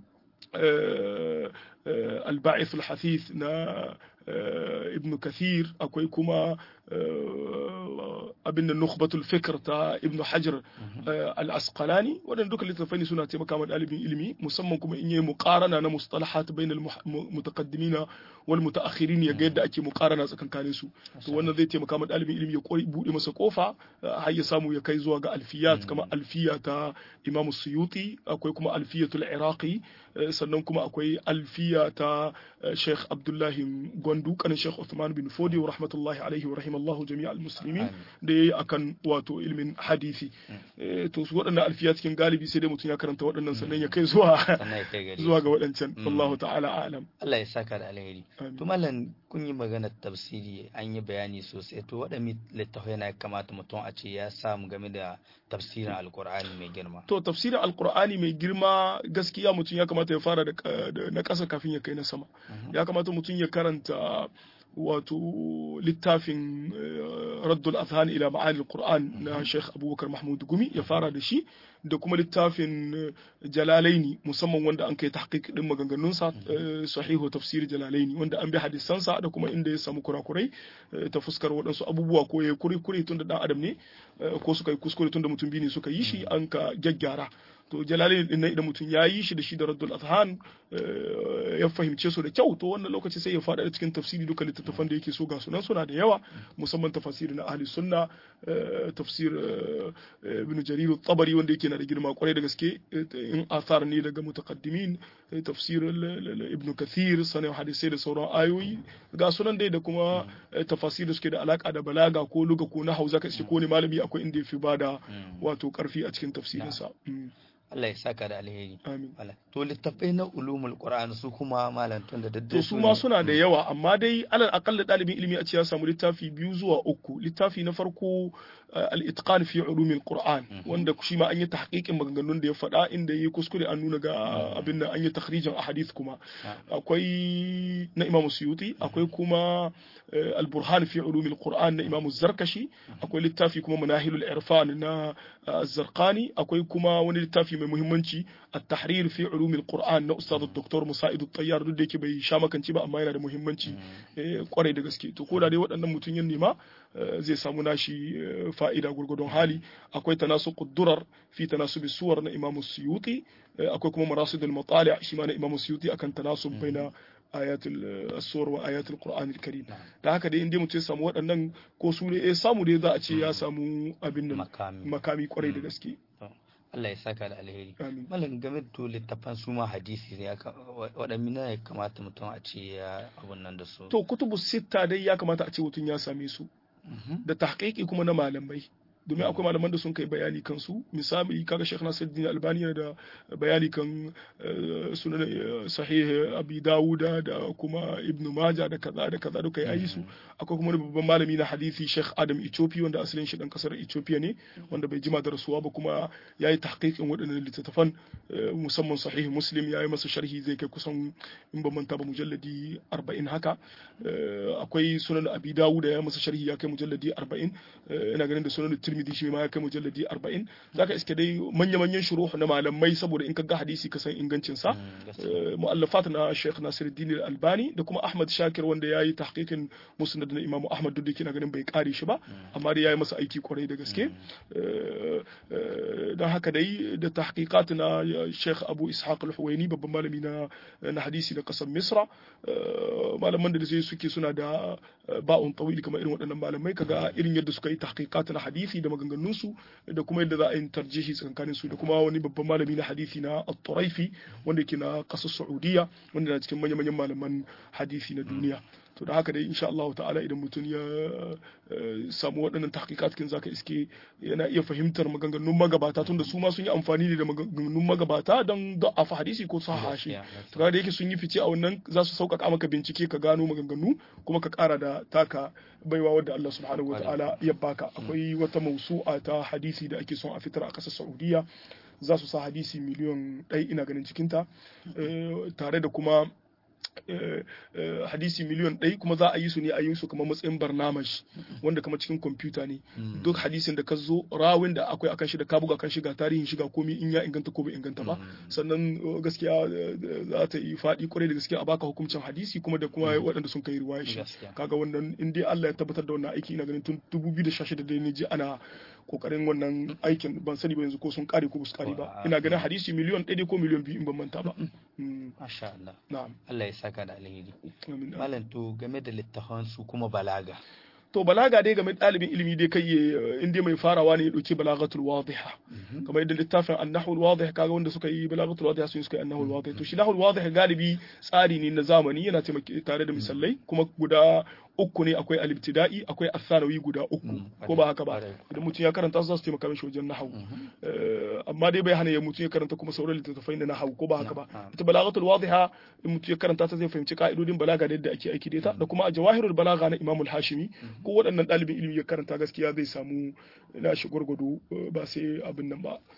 الباعث الحثيث na ibn kathir akwai kuma abin da nukhbatul fikr ta ibn hajar al-asqalani waɗanda duka littattafai suna taimaka ma ɗalibin ilimi musamman kuma in yi muqarana na mustalahat bain al-mutaqaddimin wal mutaakhirin ya ga yadda ake muqarana tsakankanin su to wannan zai taimaka ma ɗalibin ilimi ya buɗe masa kofa har ya samu ya kai zuwa ga alfiyat kamar alfiya ta imam suyuti akwai kuma alfiyatul iraqi sannan kuma akwai alfiya ta sheikh abdullahi gwandu kanin sheikh Uthman bin Fodi wa rahmatullahi alaihi wa rahimallahu jami'a al-muslimin da yayi akan wato ilmin hadisi to su waɗannan alfiya cikin galibi sai dai mutum ya karanta waɗannan sannan ya kai zuwa zuwa ga waɗancan wallahu ta'ala alam Allah ya saka da alheri to mallan kun yi magana tafsiri an yi bayani sosai to waɗanne littafai na kamata mutum a ce ya samu game da tafsirin alkur'ani mai girma to tafsirin alkur'ani mai girma gaskiya mutum ya kamata ya fara da na ƙasa kafin ya kai na sama ya kamata mutum ya karanta wato littafin raddul azhan ila ma'ani alquran na Sheikh Abubakar Mahmud Gumi ya fara da shi da kuma littafin Jalalaini musamman wanda an kai tahqiq din maganganunsa sahihu tafsir Jalalaini wanda an bi hadisansa da kuma inda ya samu kurakurai ta fuskar waɗansu abubuwa ko ya kure kure tun da dan adam ne ko suka yi kuskure tun da mutum biyu ne suka yi shi an ka gyaggyara to jalalain din idan mutum ya yi shi da shi da raddul azhan ya fahimce su da kyau to wannan lokaci sai ya faɗa cikin tafsiri duka littattafan da yake so ga sunan suna da yawa musamman tafsiri na ahli sunna tafsir ibn jarir tabari wanda yake na da girma kwarai da gaske in athar ne daga mutaqaddimin tafsir ibn kathir sanin hadisai da sauran ayoyi ga sunan dai da kuma tafasir da suke da alaka da balaga ko luga ko na hausa ka ko ne malami akwai inda ya fi bada wato karfi a cikin tafsirinsa Allah ya saka da alheri amin Malam. to littafai na ulumul qur'an su kuma malam tun da daddai to su ma suna da yawa amma dai alal akalla ɗalibin ilimi a ce ya samu littafi biyu zuwa uku littafi na farko uh, al-itqan fi ulumil qur'an wanda shi ma an yi tahqiqin maganganun da ya faɗa inda yayi kuskure an nuna ga abin nan an yi takhrijin ahadith kuma akwai na Imam Suyuti akwai kuma uh, al-burhan fi ulumil qur'an na Imam Zarkashi akwai littafi kuma manahilul irfan na uh, Zarqani akwai kuma wani littafi mai muhimmanci at-tahrir fi ulumil qur'an na Ustad Dr. Musa'id At-Tayyar duk da yake bai sha makanci ba amma yana da muhimmanci kwarai da gaske to ko da dai waɗannan mutum yin nema zai samu nashi fa'ida gurgudun hali akwai tanasuqud durar fi tanasubi suwar na Imam Suyuti akwai kuma marasidul matali shi ma na Imam Suyuti akan tanasub baina ayatul as-sur wa ayatul qur'an al-karim da haka dai inda mutum ya samu waɗannan ko su ne samu dai za a ce ya samu abin nan makami kwarai da gaske Allah ya saka da alheri. Amin. Malam game da littafan su ma hadisi ne waɗanne ya kamata mutum a ce ya abun nan da su. To kutubu sitta dai ya kamata a ce mutum ya same su. Da tahqiqi kuma na malamai. domin akwai malaman da sun kai bayani kan su misali kaga Sheikh Nasiruddin Albani yana da bayani kan sunan sahih Abi Dawud da kuma Ibn Majah da kaza da kaza duka yayi su akwai kuma babban malami na hadisi Sheikh Adam Ethiopia wanda asalin shi dan kasar Ethiopia ne wanda bai jima da rasuwa ba kuma yayi tahqiqin waɗannan littattafan musamman sahih Muslim yayi masa sharhi zai kai kusan in ban manta ba mujalladi 40 haka akwai sunan Abi Dawud ya masa sharhi ya kai mujalladi 40 ina ganin da sunan Tirmidhi shi ma ya kai mujalladi 40 zaka iske dai manya-manyan shuruh na malamai saboda in ka ga hadisi ka san ingancin sa mu'allafat na Sheikh Nasiruddin Albani da kuma Ahmad Shakir wanda yayi tahqiqin musnad na Imam Ahmad duk da kina ganin bai kare shi ba amma dai yayi masa aiki kwarai da gaske dan haka dai da tahqiqat na Sheikh Abu Ishaq Al-Huwaini babban malami na na hadisi na kasar Misra malaman da zai suke suna da ba'un tawili kamar irin waɗannan malamai kaga irin yadda suka yi tahqiqat na hadisi da maganganunsu da kuma yadda za a yi tarjihi tsakanin su da kuma wani babban malami na hadisi na at-Turaifi wanda yake na kasar Saudiya wanda na cikin manyan malaman hadisi na duniya to da haka dai insha Allah ta'ala idan mutum ya samu waɗannan tahqiqat kin zaka iske yana iya fahimtar maganganun magabata tunda su ma sun yi amfani ne da maganganun magabata don da'afa hadisi ko sahaha shi to da yake sun yi fice a wannan za su sauƙaƙa maka bincike ka gano maganganu kuma ka ƙara da taka baiwa wadda Allah subhanahu wataala ya baka akwai wata mausu'a ta hadisi da ake son a fitar a ƙasar Saudiya za su sa hadisi miliyon ɗaya ina ganin cikinta tare da kuma hadisi miliyon ɗaya kuma za a yi su ne a yi su kamar matsayin barnamash wanda kamar cikin kwamfuta ne duk hadisin da ka zo rawin da akwai akan shi da ka buga kan shiga tarihin shiga komi in ya inganta ko bai inganta ba sannan gaskiya za ta yi faɗi kwarai da gaskiya a baka hukuncin hadisi kuma da kuma waɗanda sun kai riwaya shi kaga wannan in dai Allah ya tabbatar da wannan aiki ina ganin tun 2016 da ne ji ana kokarin wannan aikin ban sani ba yanzu ko sun kare ko su kare ba ina ganin hadisi miliyon ɗaya ko miliyon biyu in ban manta ba masha Allah na'am Allah ya saka da alheri malam to game da littafan su kuma balaga to balaga dai game ɗalibin ilimi dai kai in dai mai farawa ne ya ɗauki balagatul wadiha kamar yadda littafin annahul wadih kaga wanda suka yi balagatul wadiha sun suka yi annahul wadih to shi nahul wadih galibi tsari ne na zamani yana taimake tare da misalai kuma guda uku ne akwai alibtida'i akwai athanawi guda uku ko ba haka ba idan mutum ya karanta su za su taimaka mishi wajen nahawu amma dai bai hana ya mutum ya karanta kuma sauran littattafai na nahawu ko ba haka ba ita balagatul wadiha in mutum ya karanta ta zai fahimci ka'idodin balaga da yadda ake aiki da ita da kuma a jawahirul balaga na imamul hashimi ko waɗannan ɗalibin ilimi ya karanta gaskiya zai samu nashi gwargwado ba sai abin nan ba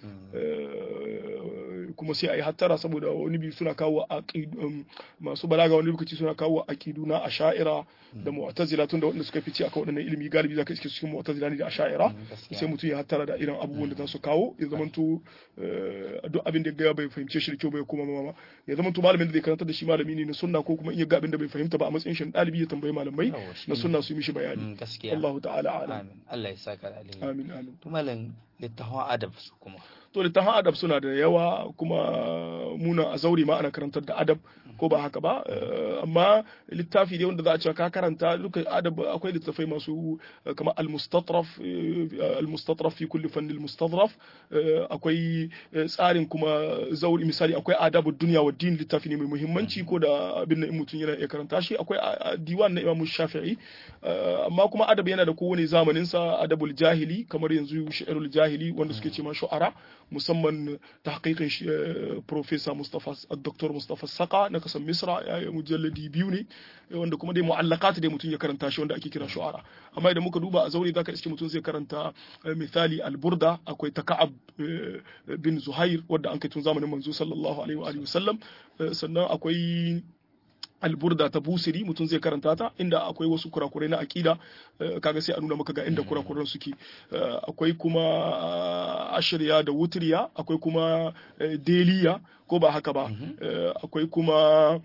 kuma sai a yi hattara saboda wani biyu suna kawo masu balaga wani lokaci suna kawo aqidu na asha'ira da mu'tazila tun da wanda suka fice akan waɗannan ilimi galibi zaka iske cikin mu'tazila ne da asha'ira sai mutum ya hattara da irin abubuwan da za su kawo ya zamanto duk abin da ya bai fahimce shi da kyau bai kuma mama ya zamanto malamin da zai karanta da shi malami ne na sunna ko kuma in ya ga abin da bai fahimta ba a matsayin shi ɗalibi ya tambayi malamai na sunna su yi mishi bayani Allah ta'ala alam Allah ya saka alheri amin amin to malam littafin adab su kuma to littafin adab suna da yawa kuma muna a zauri ma ana karantar da adab ko ba haka ba amma littafi ne wanda za a cewa ka karanta duka adab akwai littafai masu kamar al-mustatraf al-mustatraf fi kulli fanni al-mustadraf akwai tsarin kuma zauri misali akwai adabu dunya wa din littafi ne mai muhimmanci ko da abin nan mutum yana iya karanta shi akwai diwan na Imam Shafi'i amma kuma adab yana da kowane zamanin sa adabul jahili kamar yanzu shi'arul jahili wanda suke ce ma shu'ara musamman tahqiqin professor Mustafa Dr. Mustafa Saka na kasan Misra ya yi mujalladi biyu ne wanda kuma dai mu'allaqat dai mutum ya karanta shi wanda ake kira shu'ara amma idan muka duba a zauri zaka iske mutum zai karanta misali al-burda akwai ta Ka'ab bin Zuhair wanda an kai tun zamanin manzo sallallahu alaihi wa alihi wasallam sannan akwai alburda ta busiri mutum zai karanta ta inda akwai wasu kurakurai na akida kaga sai a nuna maka ga inda kurakuran suke akwai kuma ashirya da wutiriya akwai kuma deliya ko ba haka ba akwai kuma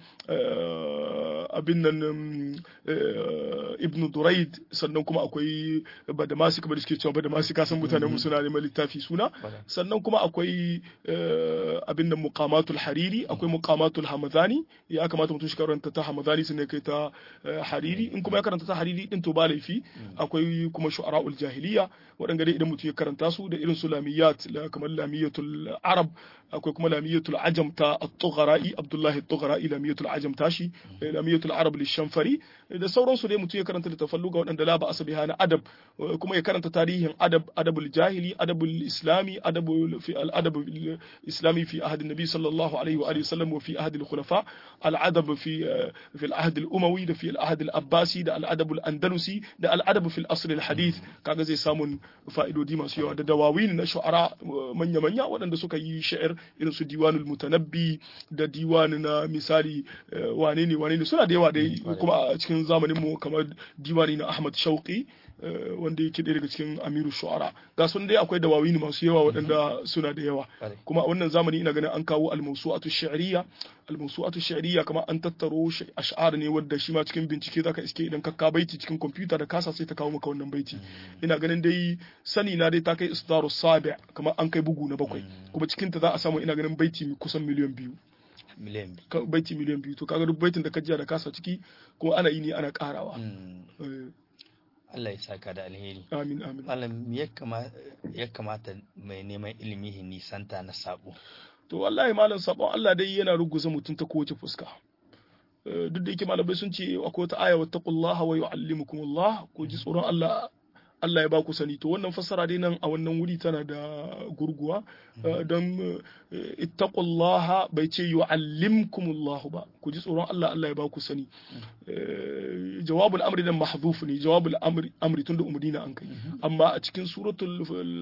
abin nan ibn duraid sannan kuma akwai badamasi kamar da suke cewa badamasi kasan mutanen mu suna neman littafi suna sannan kuma akwai abin nan muqamatul hariri akwai muqamatul hamadani ya kamata mutum shi karanta ta hamadani sun kai ta hariri in kuma ya karanta ta hariri din to ba laifi akwai kuma shu'ara'ul jahiliya waɗanda dai idan mutum ya karanta su da irin su lamiyat kamar lamiyatul arab akwai kuma lamiyatul ajam ta at-tughra'i abdullahi at-tughra'i lamiyatul ajam tashi lamiyatul arab lishanfari da sauransu dai mutum ya karanta littafan luga waɗanda la ba'asa biha na adab kuma ya karanta tarihin adab adabul jahili adabul islami adabul fi al-adab islami fi ahd an-nabi sallallahu alaihi wa alihi wasallam wa fi ahd al-khulafa al-adab fi fi al-ahd al-umawi da fi al-ahd al-abbasi da al-adab al-andalusi da al-adab fi al-asr al-hadith kaga zai samun fa'idodi masu yawa da dawawin na shu'ara manya-manya waɗanda suka yi sha'ir irin su diwanul mutanabbi da diwan na misali wane ne wane ne suna da yawa dai kuma a cikin zamanin mu kamar diwani na Ahmad Shauqi wanda yake ɗaya daga cikin Amiru Shu'ara ga sun dai akwai dawawini masu yawa waɗanda suna da yawa kuma a wannan zamani ina ganin an kawo al-mawsu'atu shi'riyya al-mawsu'atu shi'riyya kamar an tattaro ash'ar ne wanda shi ma cikin bincike zaka iske idan ka ka baiti cikin kwamfuta da kasa sai ta kawo maka wannan baiti ina ganin dai sani na dai ta kai isdaru sabi' kamar an kai bugu na bakwai kuma cikin ta za a samu ina ganin baiti kusan miliyan biyu miliyan biyu baiti miliyan biyu to kaga duk baitin da ka jiya da kasa ciki kuma ana yi ne ana karawa Allah ya saka da alheri amin amin malam ya kamata mai neman ilimi nisanta na sabo to wallahi malam sabon Allah dai yana ruguza mutum ta kowace fuska duk da yake malamai sun ce akwai wata aya wattaqullaha wa yu'allimukumullah ku ji tsoron Allah Allah ya ba ku sani to wannan fassara dai nan a wannan wuri tana da gurguwa don ittaqullaha bai ce yu'allimkumullahu ba ku ji tsoron Allah Allah ya ba ku sani jawabul amri dan mahdhuf ne jawabul amri amri tun da umurni an kai amma a cikin suratul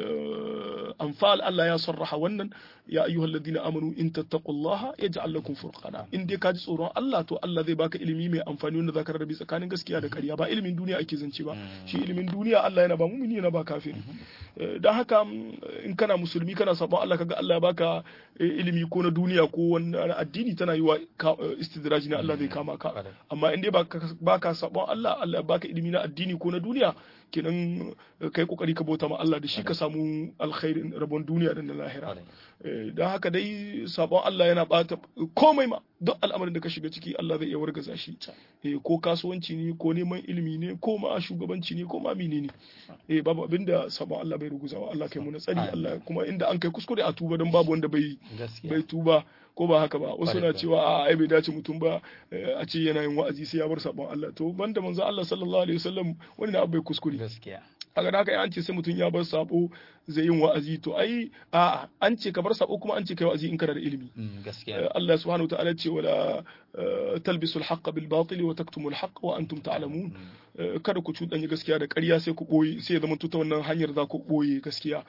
anfal Allah ya sarraha wannan ya ayyuhalladhina amanu in tattaqullaha yaj'al lakum furqana in dai ka ji tsoron Allah to Allah zai baka ilimi mai amfani wanda zaka rarrabe tsakanin gaskiya da ƙarya ba ilimin duniya ake zance ba shi ilimin duniya Allah yana ba mumini yana ba kafiri dan haka in kana musulmi kana sabon Allah kaga Allah ya baka ilimi ko na duniya ko wani addini tana yi wa istidraji na Allah zai kama ka amma in dai baka sabon Allah Allah ya baka ilimi na addini ko na duniya kenan kai kokari ka bauta ma Allah da shi ka samu alkhairin rabon duniya da na lahira don haka dai sabon Allah yana bata komai ma duk al'amarin da ka shiga ciki Allah zai iya wargaza shi ko kasuwanci ne ko neman ilimi ne ko ma shugabanci ne ko ma mine ne babu abin da sabon Allah bai ruguzawa Allah kai mu na tsari Allah kuma inda an kai kuskure a tuba don babu wanda bai bai tuba ko ba haka ba wasu na cewa a ai bai dace mutum ba a ce yana yin wa'azi sai ya bar sabon Allah to banda manzo Allah sallallahu alaihi wasallam wani na bai kuskure gaskiya a ga haka an ce sai mutum ya bar sabo zai yin wa'azi to ai a an ce ka bar sabo kuma an ce kai wa'azi in kana da ilimi gaskiya Allah subhanahu wataala ce wala talbisu al-haqq bil batil wa taktumu al-haqq wa antum ta'lamun kada ku cuɗanya gaskiya da ƙarya sai ku ɓoye sai ya zama ta wannan hanyar za ku ɓoye gaskiya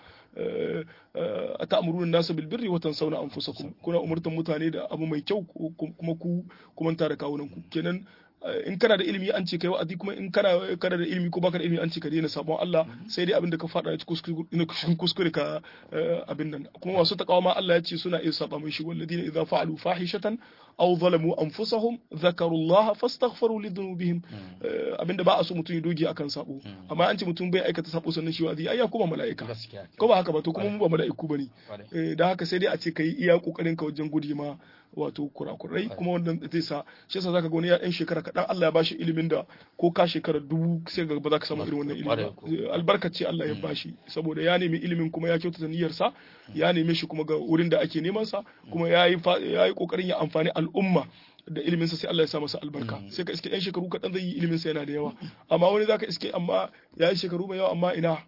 a ta'amuruna nasu bil birri wa tansawna anfusakum kuna umurtan mutane da abu mai kyau kuma ku kuma da kawunan ku kenan in kana da ilimi an ce kai wa'azi kuma in kana kana da ilimi ko baka da ilimi an ce ka daina sabon Allah sai dai abin da ka fada cikin kuskure ka abin nan kuma masu takawa ma Allah ya ce suna iya saba mai shi walladina idza fa'alu fahishatan aw zalamu anfusahum dhakarullaha fastaghfiru li dhunubihim abinda ba a so mutum ya doge akan sabo amma an ce mutum bai aikata sabo sannan shi wazi ai ya kuma mala'ika gaskiya ko ba haka ba to kuma mu ba mala'iku bane da haka sai dai a ce kai iya kokarin ka wajen gudi ma wato kurakurai kuma wannan zai sa shi yasa zaka ga wani ya ɗan shekara kaɗan Allah ya bashi ilimin da ko ka shekara dubu sai ga ba za ka samu irin wannan ilimi ba albarkace Allah ya bashi saboda ya nemi ilimin kuma ya kyautata niyyarsa ya neme shi kuma ga wurin da ake neman sa kuma ya yi ya yi kokarin ya amfani al'umma da ilimin sa sai Allah ya sa masa albarka sai ka iske ɗan shekaru kaɗan zai yi ilimin sa yana da yawa amma wani zaka iske amma ya yi shekaru mai yawa amma ina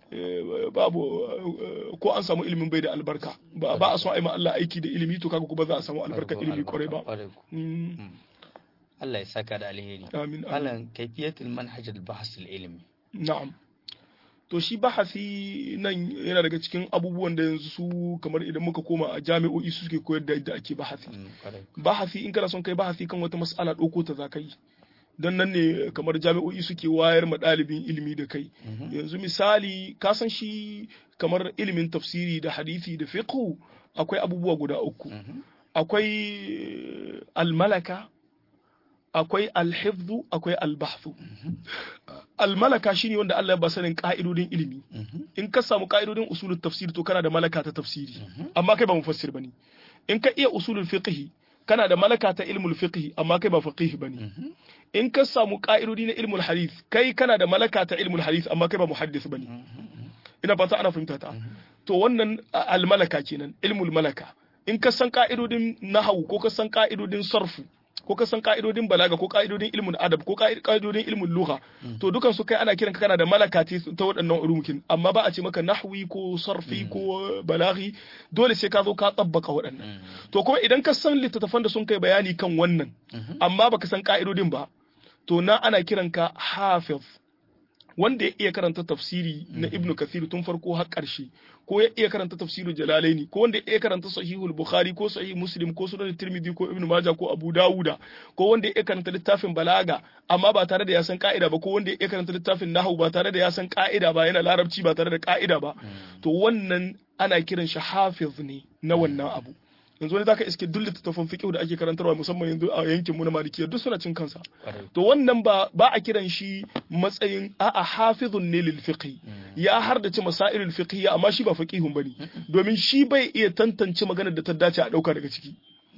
babu ko an samu ilimin bai da albarka ba a so a yi ma Allah aiki da ilimi to kaga kuma za a samu albarkar ilimi kwarai ba Allah ya saka da alheri amin alan kaifiyatul manhaj al-bahs al-ilmi na'am to shi bahasi nan yana daga cikin abubuwan da yanzu su kamar idan muka koma a jami'o'i su suke koyar da yadda ake bahasi bahasi in kana son kai bahasi kan wata mas'ala ɗauko ta za ka yi don nan ne kamar jami'o'i suke wayar ma ɗalibin ilimi da kai yanzu misali ka san shi kamar ilimin tafsiri da hadisi da fiqh akwai abubuwa guda uku akwai almalaka akwai alhifzu akwai albahthu almalaka shine wanda Allah ya ba sanin ka'idodin ilimi in ka samu ka'idodin usulul tafsir to kana da malaka ta tafsiri amma kai ba mufassir bane in ka iya usulul fiqh kana da malaka ta ilmul fiqh amma kai ba faqih bane in ka samu ka'idodi na ilmul hadith kai kana da malaka ta ilmul hadith amma kai ba muhaddis bane ina fata ana fahimta ta to wannan almalaka kenan ilmul malaka in ka san ka'idodin nahwu ko ka san ka'idodin sarfu ko ka san ka'idodin balaga ko ka'idodin ilmin adab ko ka'idodin ilmin lugha to dukan su kai ana kiran kana da malaka ta waɗannan ulumukin amma ba a ce maka nahwi ko sarfi ko balaghi dole sai ka zo ka tsabbaka waɗannan to kuma idan ka san littattafan da sun kai bayani kan wannan amma baka san ka'idodin ba to na ana kiran ka hafiz wanda ya iya karanta tafsiri na Ibn Kathir tun farko har ƙarshe ko ya iya karanta tafsirul Jalalaini ko wanda ya iya karanta sahihul Bukhari ko sahih Muslim ko sunan Tirmidhi ko Ibn Majah ko Abu Dawuda ko wanda ya iya karanta littafin balaga amma ba tare da ya san ka'ida ba ko wanda ya iya karanta littafin nahwu ba tare da ya san ka'ida ba yana larabci ba tare da ka'ida ba to wannan ana kiran shi hafiz ne na wannan abu yanzu wani zaka iske duk littattafan fiqh da ake karantarwa musamman yanzu a yankin mu na malikiya duk suna cin kansa to wannan ba ba a kiran shi matsayin a'a hafizun ne lil fiqh ya hardace masailul fiqh amma shi ba faqihun bane domin shi bai iya tantance maganar da ta dace a dauka daga ciki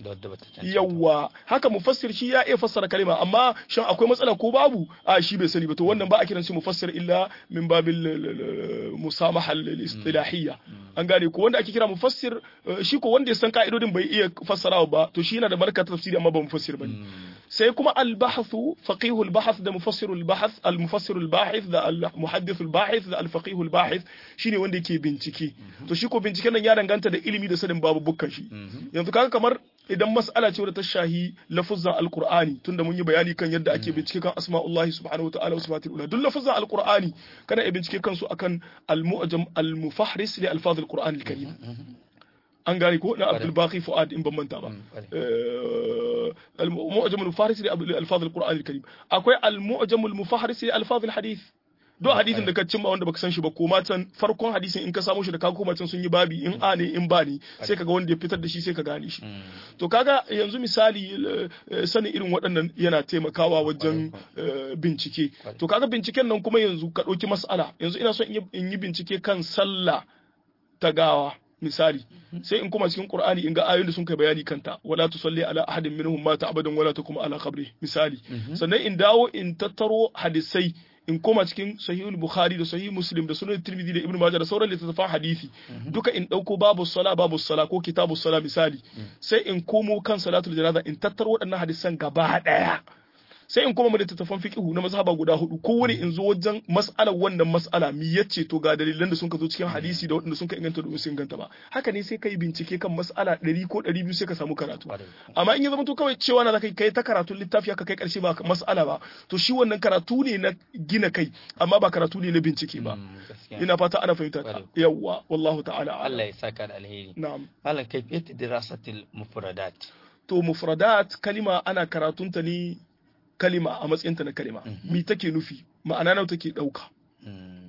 yawwa haka mufassir shi ya iya fassara kalima amma shin akwai matsala ko babu a shi bai sani ba to wannan ba a kiran shi mufassir illa min babil musamaha al-istilahiyya an gane ko wanda ake kira mufassir shi ko wanda ya san ka'idodin bai iya fassarawa ba to shi yana da barka tafsiri amma ba mufassir bane sai kuma al-bahthu faqih al-bahth da mufassir al-bahth al-mufassir al-bahith da al-muhaddith al-bahith da al-faqih al-bahith shine wanda yake bincike to shi ko binciken nan ya danganta da ilimi da sanin babu bukkan shi yanzu kaga kamar idan mas'ala ce wadda ta shahi lafuzan alqur'ani tunda mun yi bayani kan yadda ake bincike kan asma'ullahi subhanahu wataala wa sifatul ula duk lafuzan alqur'ani kana iya bincike kansu akan al-mu'jam al-mufahris li alfaz al-qur'an al-karim an gane ko na Abdul Baqi Fuad in ban manta ba al-mu'jam al-mufahris li alfaz al-qur'an al-karim akwai al-mu'jam al-mufahris li alfaz al-hadith do hadisin da ka cimma wanda baka san shi ba koma can farkon hadisin in ka samu shi da ka koma can sun yi babi in a ne in ba ne sai kaga wanda ya fitar da shi sai ka gane shi to kaga yanzu misali sanin irin waɗannan yana taimakawa wajen bincike to kaga binciken nan kuma yanzu ka ɗauki mas'ala yanzu ina son in yi bincike kan sallah ta gawa misali sai in kuma cikin qur'ani in ga ayoyin da sun kai bayani kanta wala tusalli ala ahadin minhum mata abadan wala takum ala qabri misali sannan in dawo in tattaro hadisai in koma cikin sahihul bukhari da sahih muslim da sunan tirmidhi da ibnu majah da sauran littattafan hadisi duka in dauko babu sala babu sala ko kitabu sala misali sai in komo kan salatul janaza in tattaro waɗannan hadisan gaba daya sai in koma mu littattafan fiqhu na mazhaba guda hudu kowane in zo wajen mas'alar wannan mas'ala mi yace to ga dalilan da sun ka zo cikin hadisi da waɗanda sun ka inganta da sun inganta ba haka ne sai kai bincike kan mas'ala 100 ko 200 sai ka samu karatu amma in ya zama to kawai cewa na zaka kai ta karatun littafi haka kai karshe ba mas'ala ba to shi wannan karatu ne na gina kai amma ba karatu ne na bincike ba ina fata ana fahimta yawwa wallahu ta'ala Allah ya saka da alheri na'am malam kayfiyat dirasatil mufradat to mufradat kalima ana karatunta ne kalima a matsayinta na kalima mi take nufi ma'ana nawa take ɗauka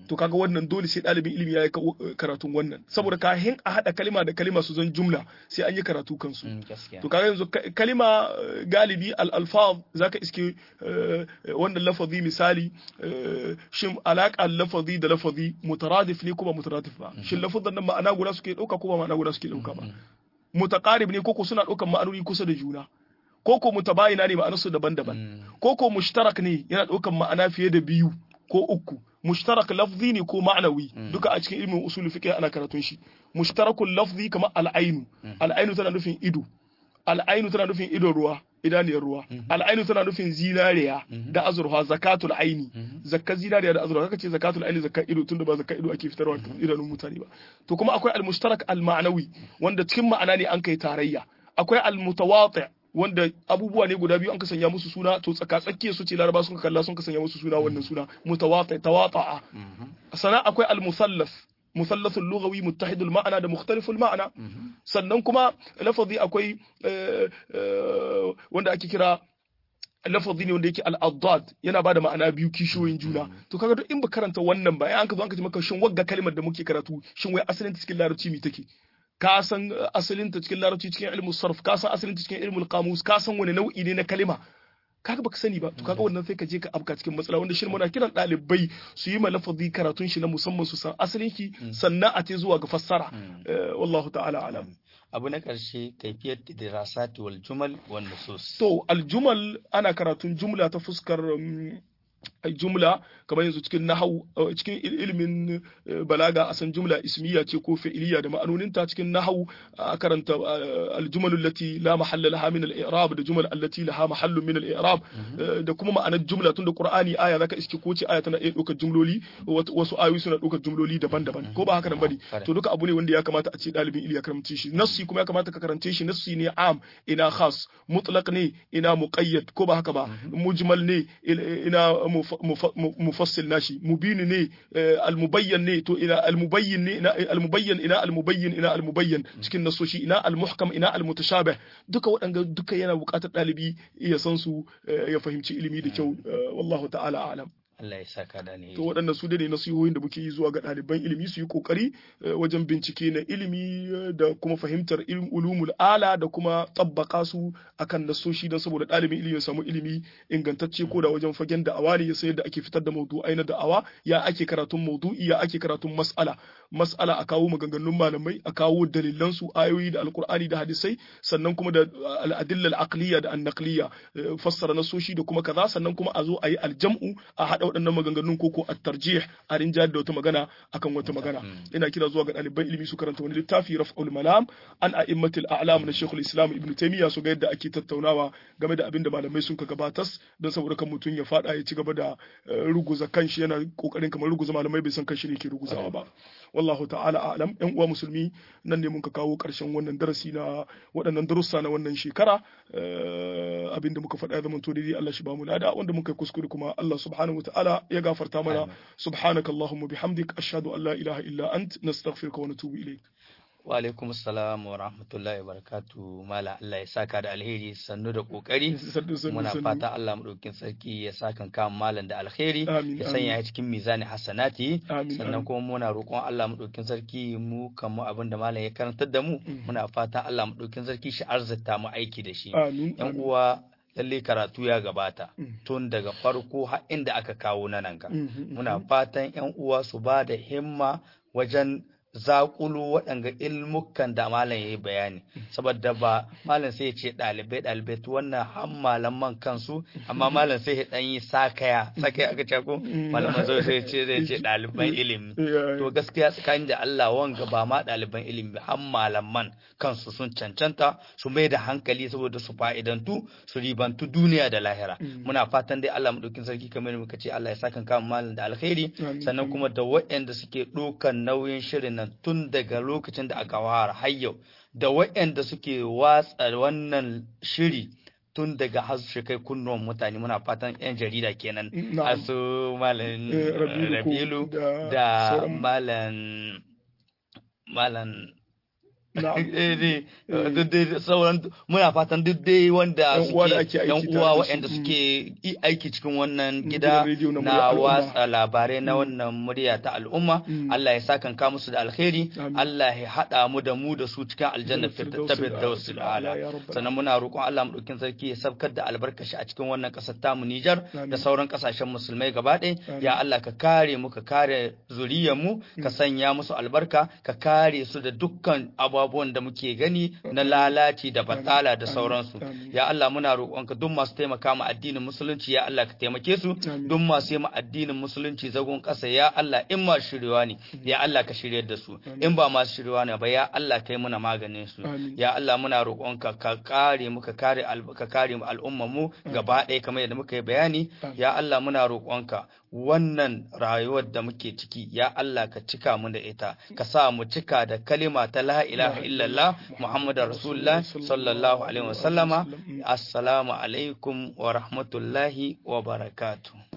to kaga wannan dole sai ɗalibin ilimi ya yi karatun wannan saboda kahin a haɗa kalima da kalima su zan jumla sai an yi karatu kansu to kaga yanzu kalima galibi al-alfaz zaka iske wannan lafazi misali shin alaƙa lafazi da lafazi mutaradif ne ko ba mutaradif ba shin lafazan nan ma'ana guda suke ɗauka ko ba ma'ana guda suke ɗauka ba mutaqarib ne koko suna ɗaukan ma'anoni kusa da juna koko mutabayina ne ma'anarsu daban-daban koko mushtarak ne yana ɗaukan ma'ana fiye da biyu ko uku mushtarak lafzi ne ko ma'anawi duka a cikin ilmin usul fiqh ana karatun shi mushtarakul lafzi kamar al'ainu al'ainu tana nufin ido al'ainu tana nufin idon ruwa idaniyar ruwa al'ainu tana nufin zinariya da azurfa zakatul aini zakka zinariya da azurfa kaka ce zakatul aini zakka ido tunda ba zakka ido ake fitarwa idanun mutane ba to kuma akwai al-mushtarak al-ma'nawi wanda cikin ma'ana ne an kai tarayya akwai al-mutawati' wanda abubuwa ne guda biyu an ka sanya musu suna to tsaka tsakiya su ce laraba sun kalla sun ka sanya musu suna wannan suna mutawati tawata'a sana akwai al-musallas مثلث اللغوي متحد المعنى ده مختلف المعنى sannan kuma lafazi akwai wanda ake kira lafazi ne wanda yake al-addad yana bada ma'ana biyu kishiyoyin juna to kaga duk in ba karanta wannan ba an ka zo an ka ji maka shin wagga kalmar da muke karatu shin wai asalin ta cikin larabci me take ka san asalin ta cikin larabci cikin ilmu sarf ka san asalin ta cikin ilmu qamus ka san wani nau'i ne na kalima kaga baka sani ba to kaga wannan sai ka je ka afka cikin matsala wanda shi muna kiran ɗalibai su yi malafazi karatun shi na musamman su san asalin shi sannan a ce zuwa ga fassara wallahu ta'ala alam abu na ƙarshe kaifiyar dirasati wal jumal wan nusus to aljumal ana karatun jumla ta fuskar jumla kamar yanzu cikin nahau cikin ilimin balaga a san jumla ismiya ce ko fi'iliya da ma'anoninta cikin nahau a karanta aljumalul lati la mahalla laha min al-i'rab da jumal allati laha mahallun min al-i'rab da kuma ma'anar jumla tunda qur'ani aya zaka iske ko ce aya tana iya ɗaukar jumloli wasu ayoyi suna ɗaukar jumloli daban-daban ko ba haka nan bane to duka abu ne wanda ya kamata a ce ɗalibin ilimi ya karance shi nassi kuma ya kamata ka karance shi nassi ne am ina khas mutlaq ne ina muqayyad ko ba haka ba mujmal ne ina mufassil nashi mubin ne almubayyan ne to ina almubayyin ne ina almubayyan ina almubayyin ina almubayyan cikin nasoshi ina almuhkam ina almutashabih duka waɗanda duka yana buƙatar ɗalibi ya san su ya fahimci ilimi da kyau wallahu ta'ala a'lam Allah ya saka da ne. To waɗannan su ne nasihohin da muke yi zuwa ga ɗaliban ilimi su yi ƙoƙari wajen bincike na ilimi da kuma fahimtar ulumul ala da kuma tabbaka su akan nasoshi don saboda ɗalibin ilimi ya samu ilimi ingantacce ko da wajen fagen da'awa ne ya san yadda ake fitar da maudu'ai na da'awa ya ake karatun maudu'i ya ake karatun mas'ala mas'ala a kawo maganganun malamai a kawo dalilan su ayoyi da alkur'ani da hadisai sannan kuma da al'adilla al'aqliya da annaqliya fassara nasoshi da kuma kaza sannan kuma a zo a yi aljam'u a haɗa waɗannan maganganun koko a tarjih a rinjayar da wata magana akan wata magana ina kira zuwa ga ɗaliban ilimi su karanta wani littafi raf'ul malam an a'immatil a'lam na shekul islam ibn taymiya su ga yadda ake tattaunawa game da abin da malamai sun ka gabatas don saboda kan mutum ya faɗa ya ci gaba da ruguza kanshi yana kokarin kamar ruguza malamai bai san kanshi ne ke ruguzawa ba wallahu ta'ala a'lam yan uwa musulmi nan ne mun ka kawo karshen wannan darasi na waɗannan darussa na wannan shekara abin da muka faɗa zaman to daidai Allah shi ba mu lada wanda muka yi kuskure kuma Allah subhanahu ta'ala ya gafarta mana subhanaka allahumma bihamdik ashhadu an la ilaha illa ant nastaghfiruka wa natubu ilayk wa alaikum assalam wa rahmatullahi wa barakatuh mala Allah ya saka da alheri sannu da kokari muna fata Allah madaukin sarki ya saka kan malam da alheri ya sanya ya cikin mizani hasanati sannan kuma muna roƙon Allah madaukin sarki mu kan mu abin da malam ya karantar da mu muna fata Allah madaukin sarki shi arzata mu aiki da shi yan uwa lalle karatu ya gabata tun daga farko har inda aka kawo na nan ga muna fatan yan uwa su ba da himma wajen zakulu waɗanga ilmukan da malam ya yi bayani saboda ba malam sai ya ce ɗalibai ɗalibai to wannan har malaman kansu amma malam sai ya ɗan yi sakaya sakaya aka ce ko malaman zai sai ce zai ce ɗaliban ilimi to gaskiya tsakanin da Allah wanga ba ma ɗaliban ilimi har malaman kansu sun cancanta su mai da hankali saboda su fa'idantu su ribantu duniya da lahira muna fatan dai Allah madaukin sarki kamar muka ce Allah ya saka kan malam da alkhairi sannan kuma da waɗanda suke ɗaukan nauyin shirin nan tun daga lokacin da aka fara har yau da waɗanda suke watsa wannan shiri tun daga har su kai kunnuwan mutane muna fatan 'yan jarida kenan asu malam rabilu da malam malam duk dai sauran muna fatan duk dai wanda suke yan uwa waɗanda suke aiki cikin wannan gida na watsa labarai na wannan murya ta al'umma Allah ya sa kanka musu da alkhairi Allah ya haɗa mu da mu da su cikin aljanna firdausi ala sannan muna roƙon Allah mu ɗaukin sarki ya sabkar da albarkashi a cikin wannan ƙasar tamu Nijar da sauran ƙasashen musulmai gaba ɗaya ya Allah ka kare mu ka kare zuriyar mu ka sanya musu albarka ka kare su da dukkan abubuwan da muke gani na lalaci da batala da sauransu ya Allah muna roƙonka duk masu taimaka ma addinin musulunci ya Allah ka taimake su duk masu yi ma addinin musulunci zagon ƙasa ya Allah in ma shiryewa ne ya Allah ka shiryar da su in ba masu shiryewa ne ba ya Allah kai muna maganin su ya Allah muna roƙonka ka kare mu ka kare ka kare mu al'umma mu gaba ɗaya kamar yadda muka yi bayani ya Allah muna roƙonka wannan rayuwar da muke ciki ya Allah ka cika mu da ita ka sa mu cika da kalima ta la ilaha illallah muhammadu rasulullah sallallahu alaihi wasallama assalamu alaikum wa rahmatullahi wa barakatuh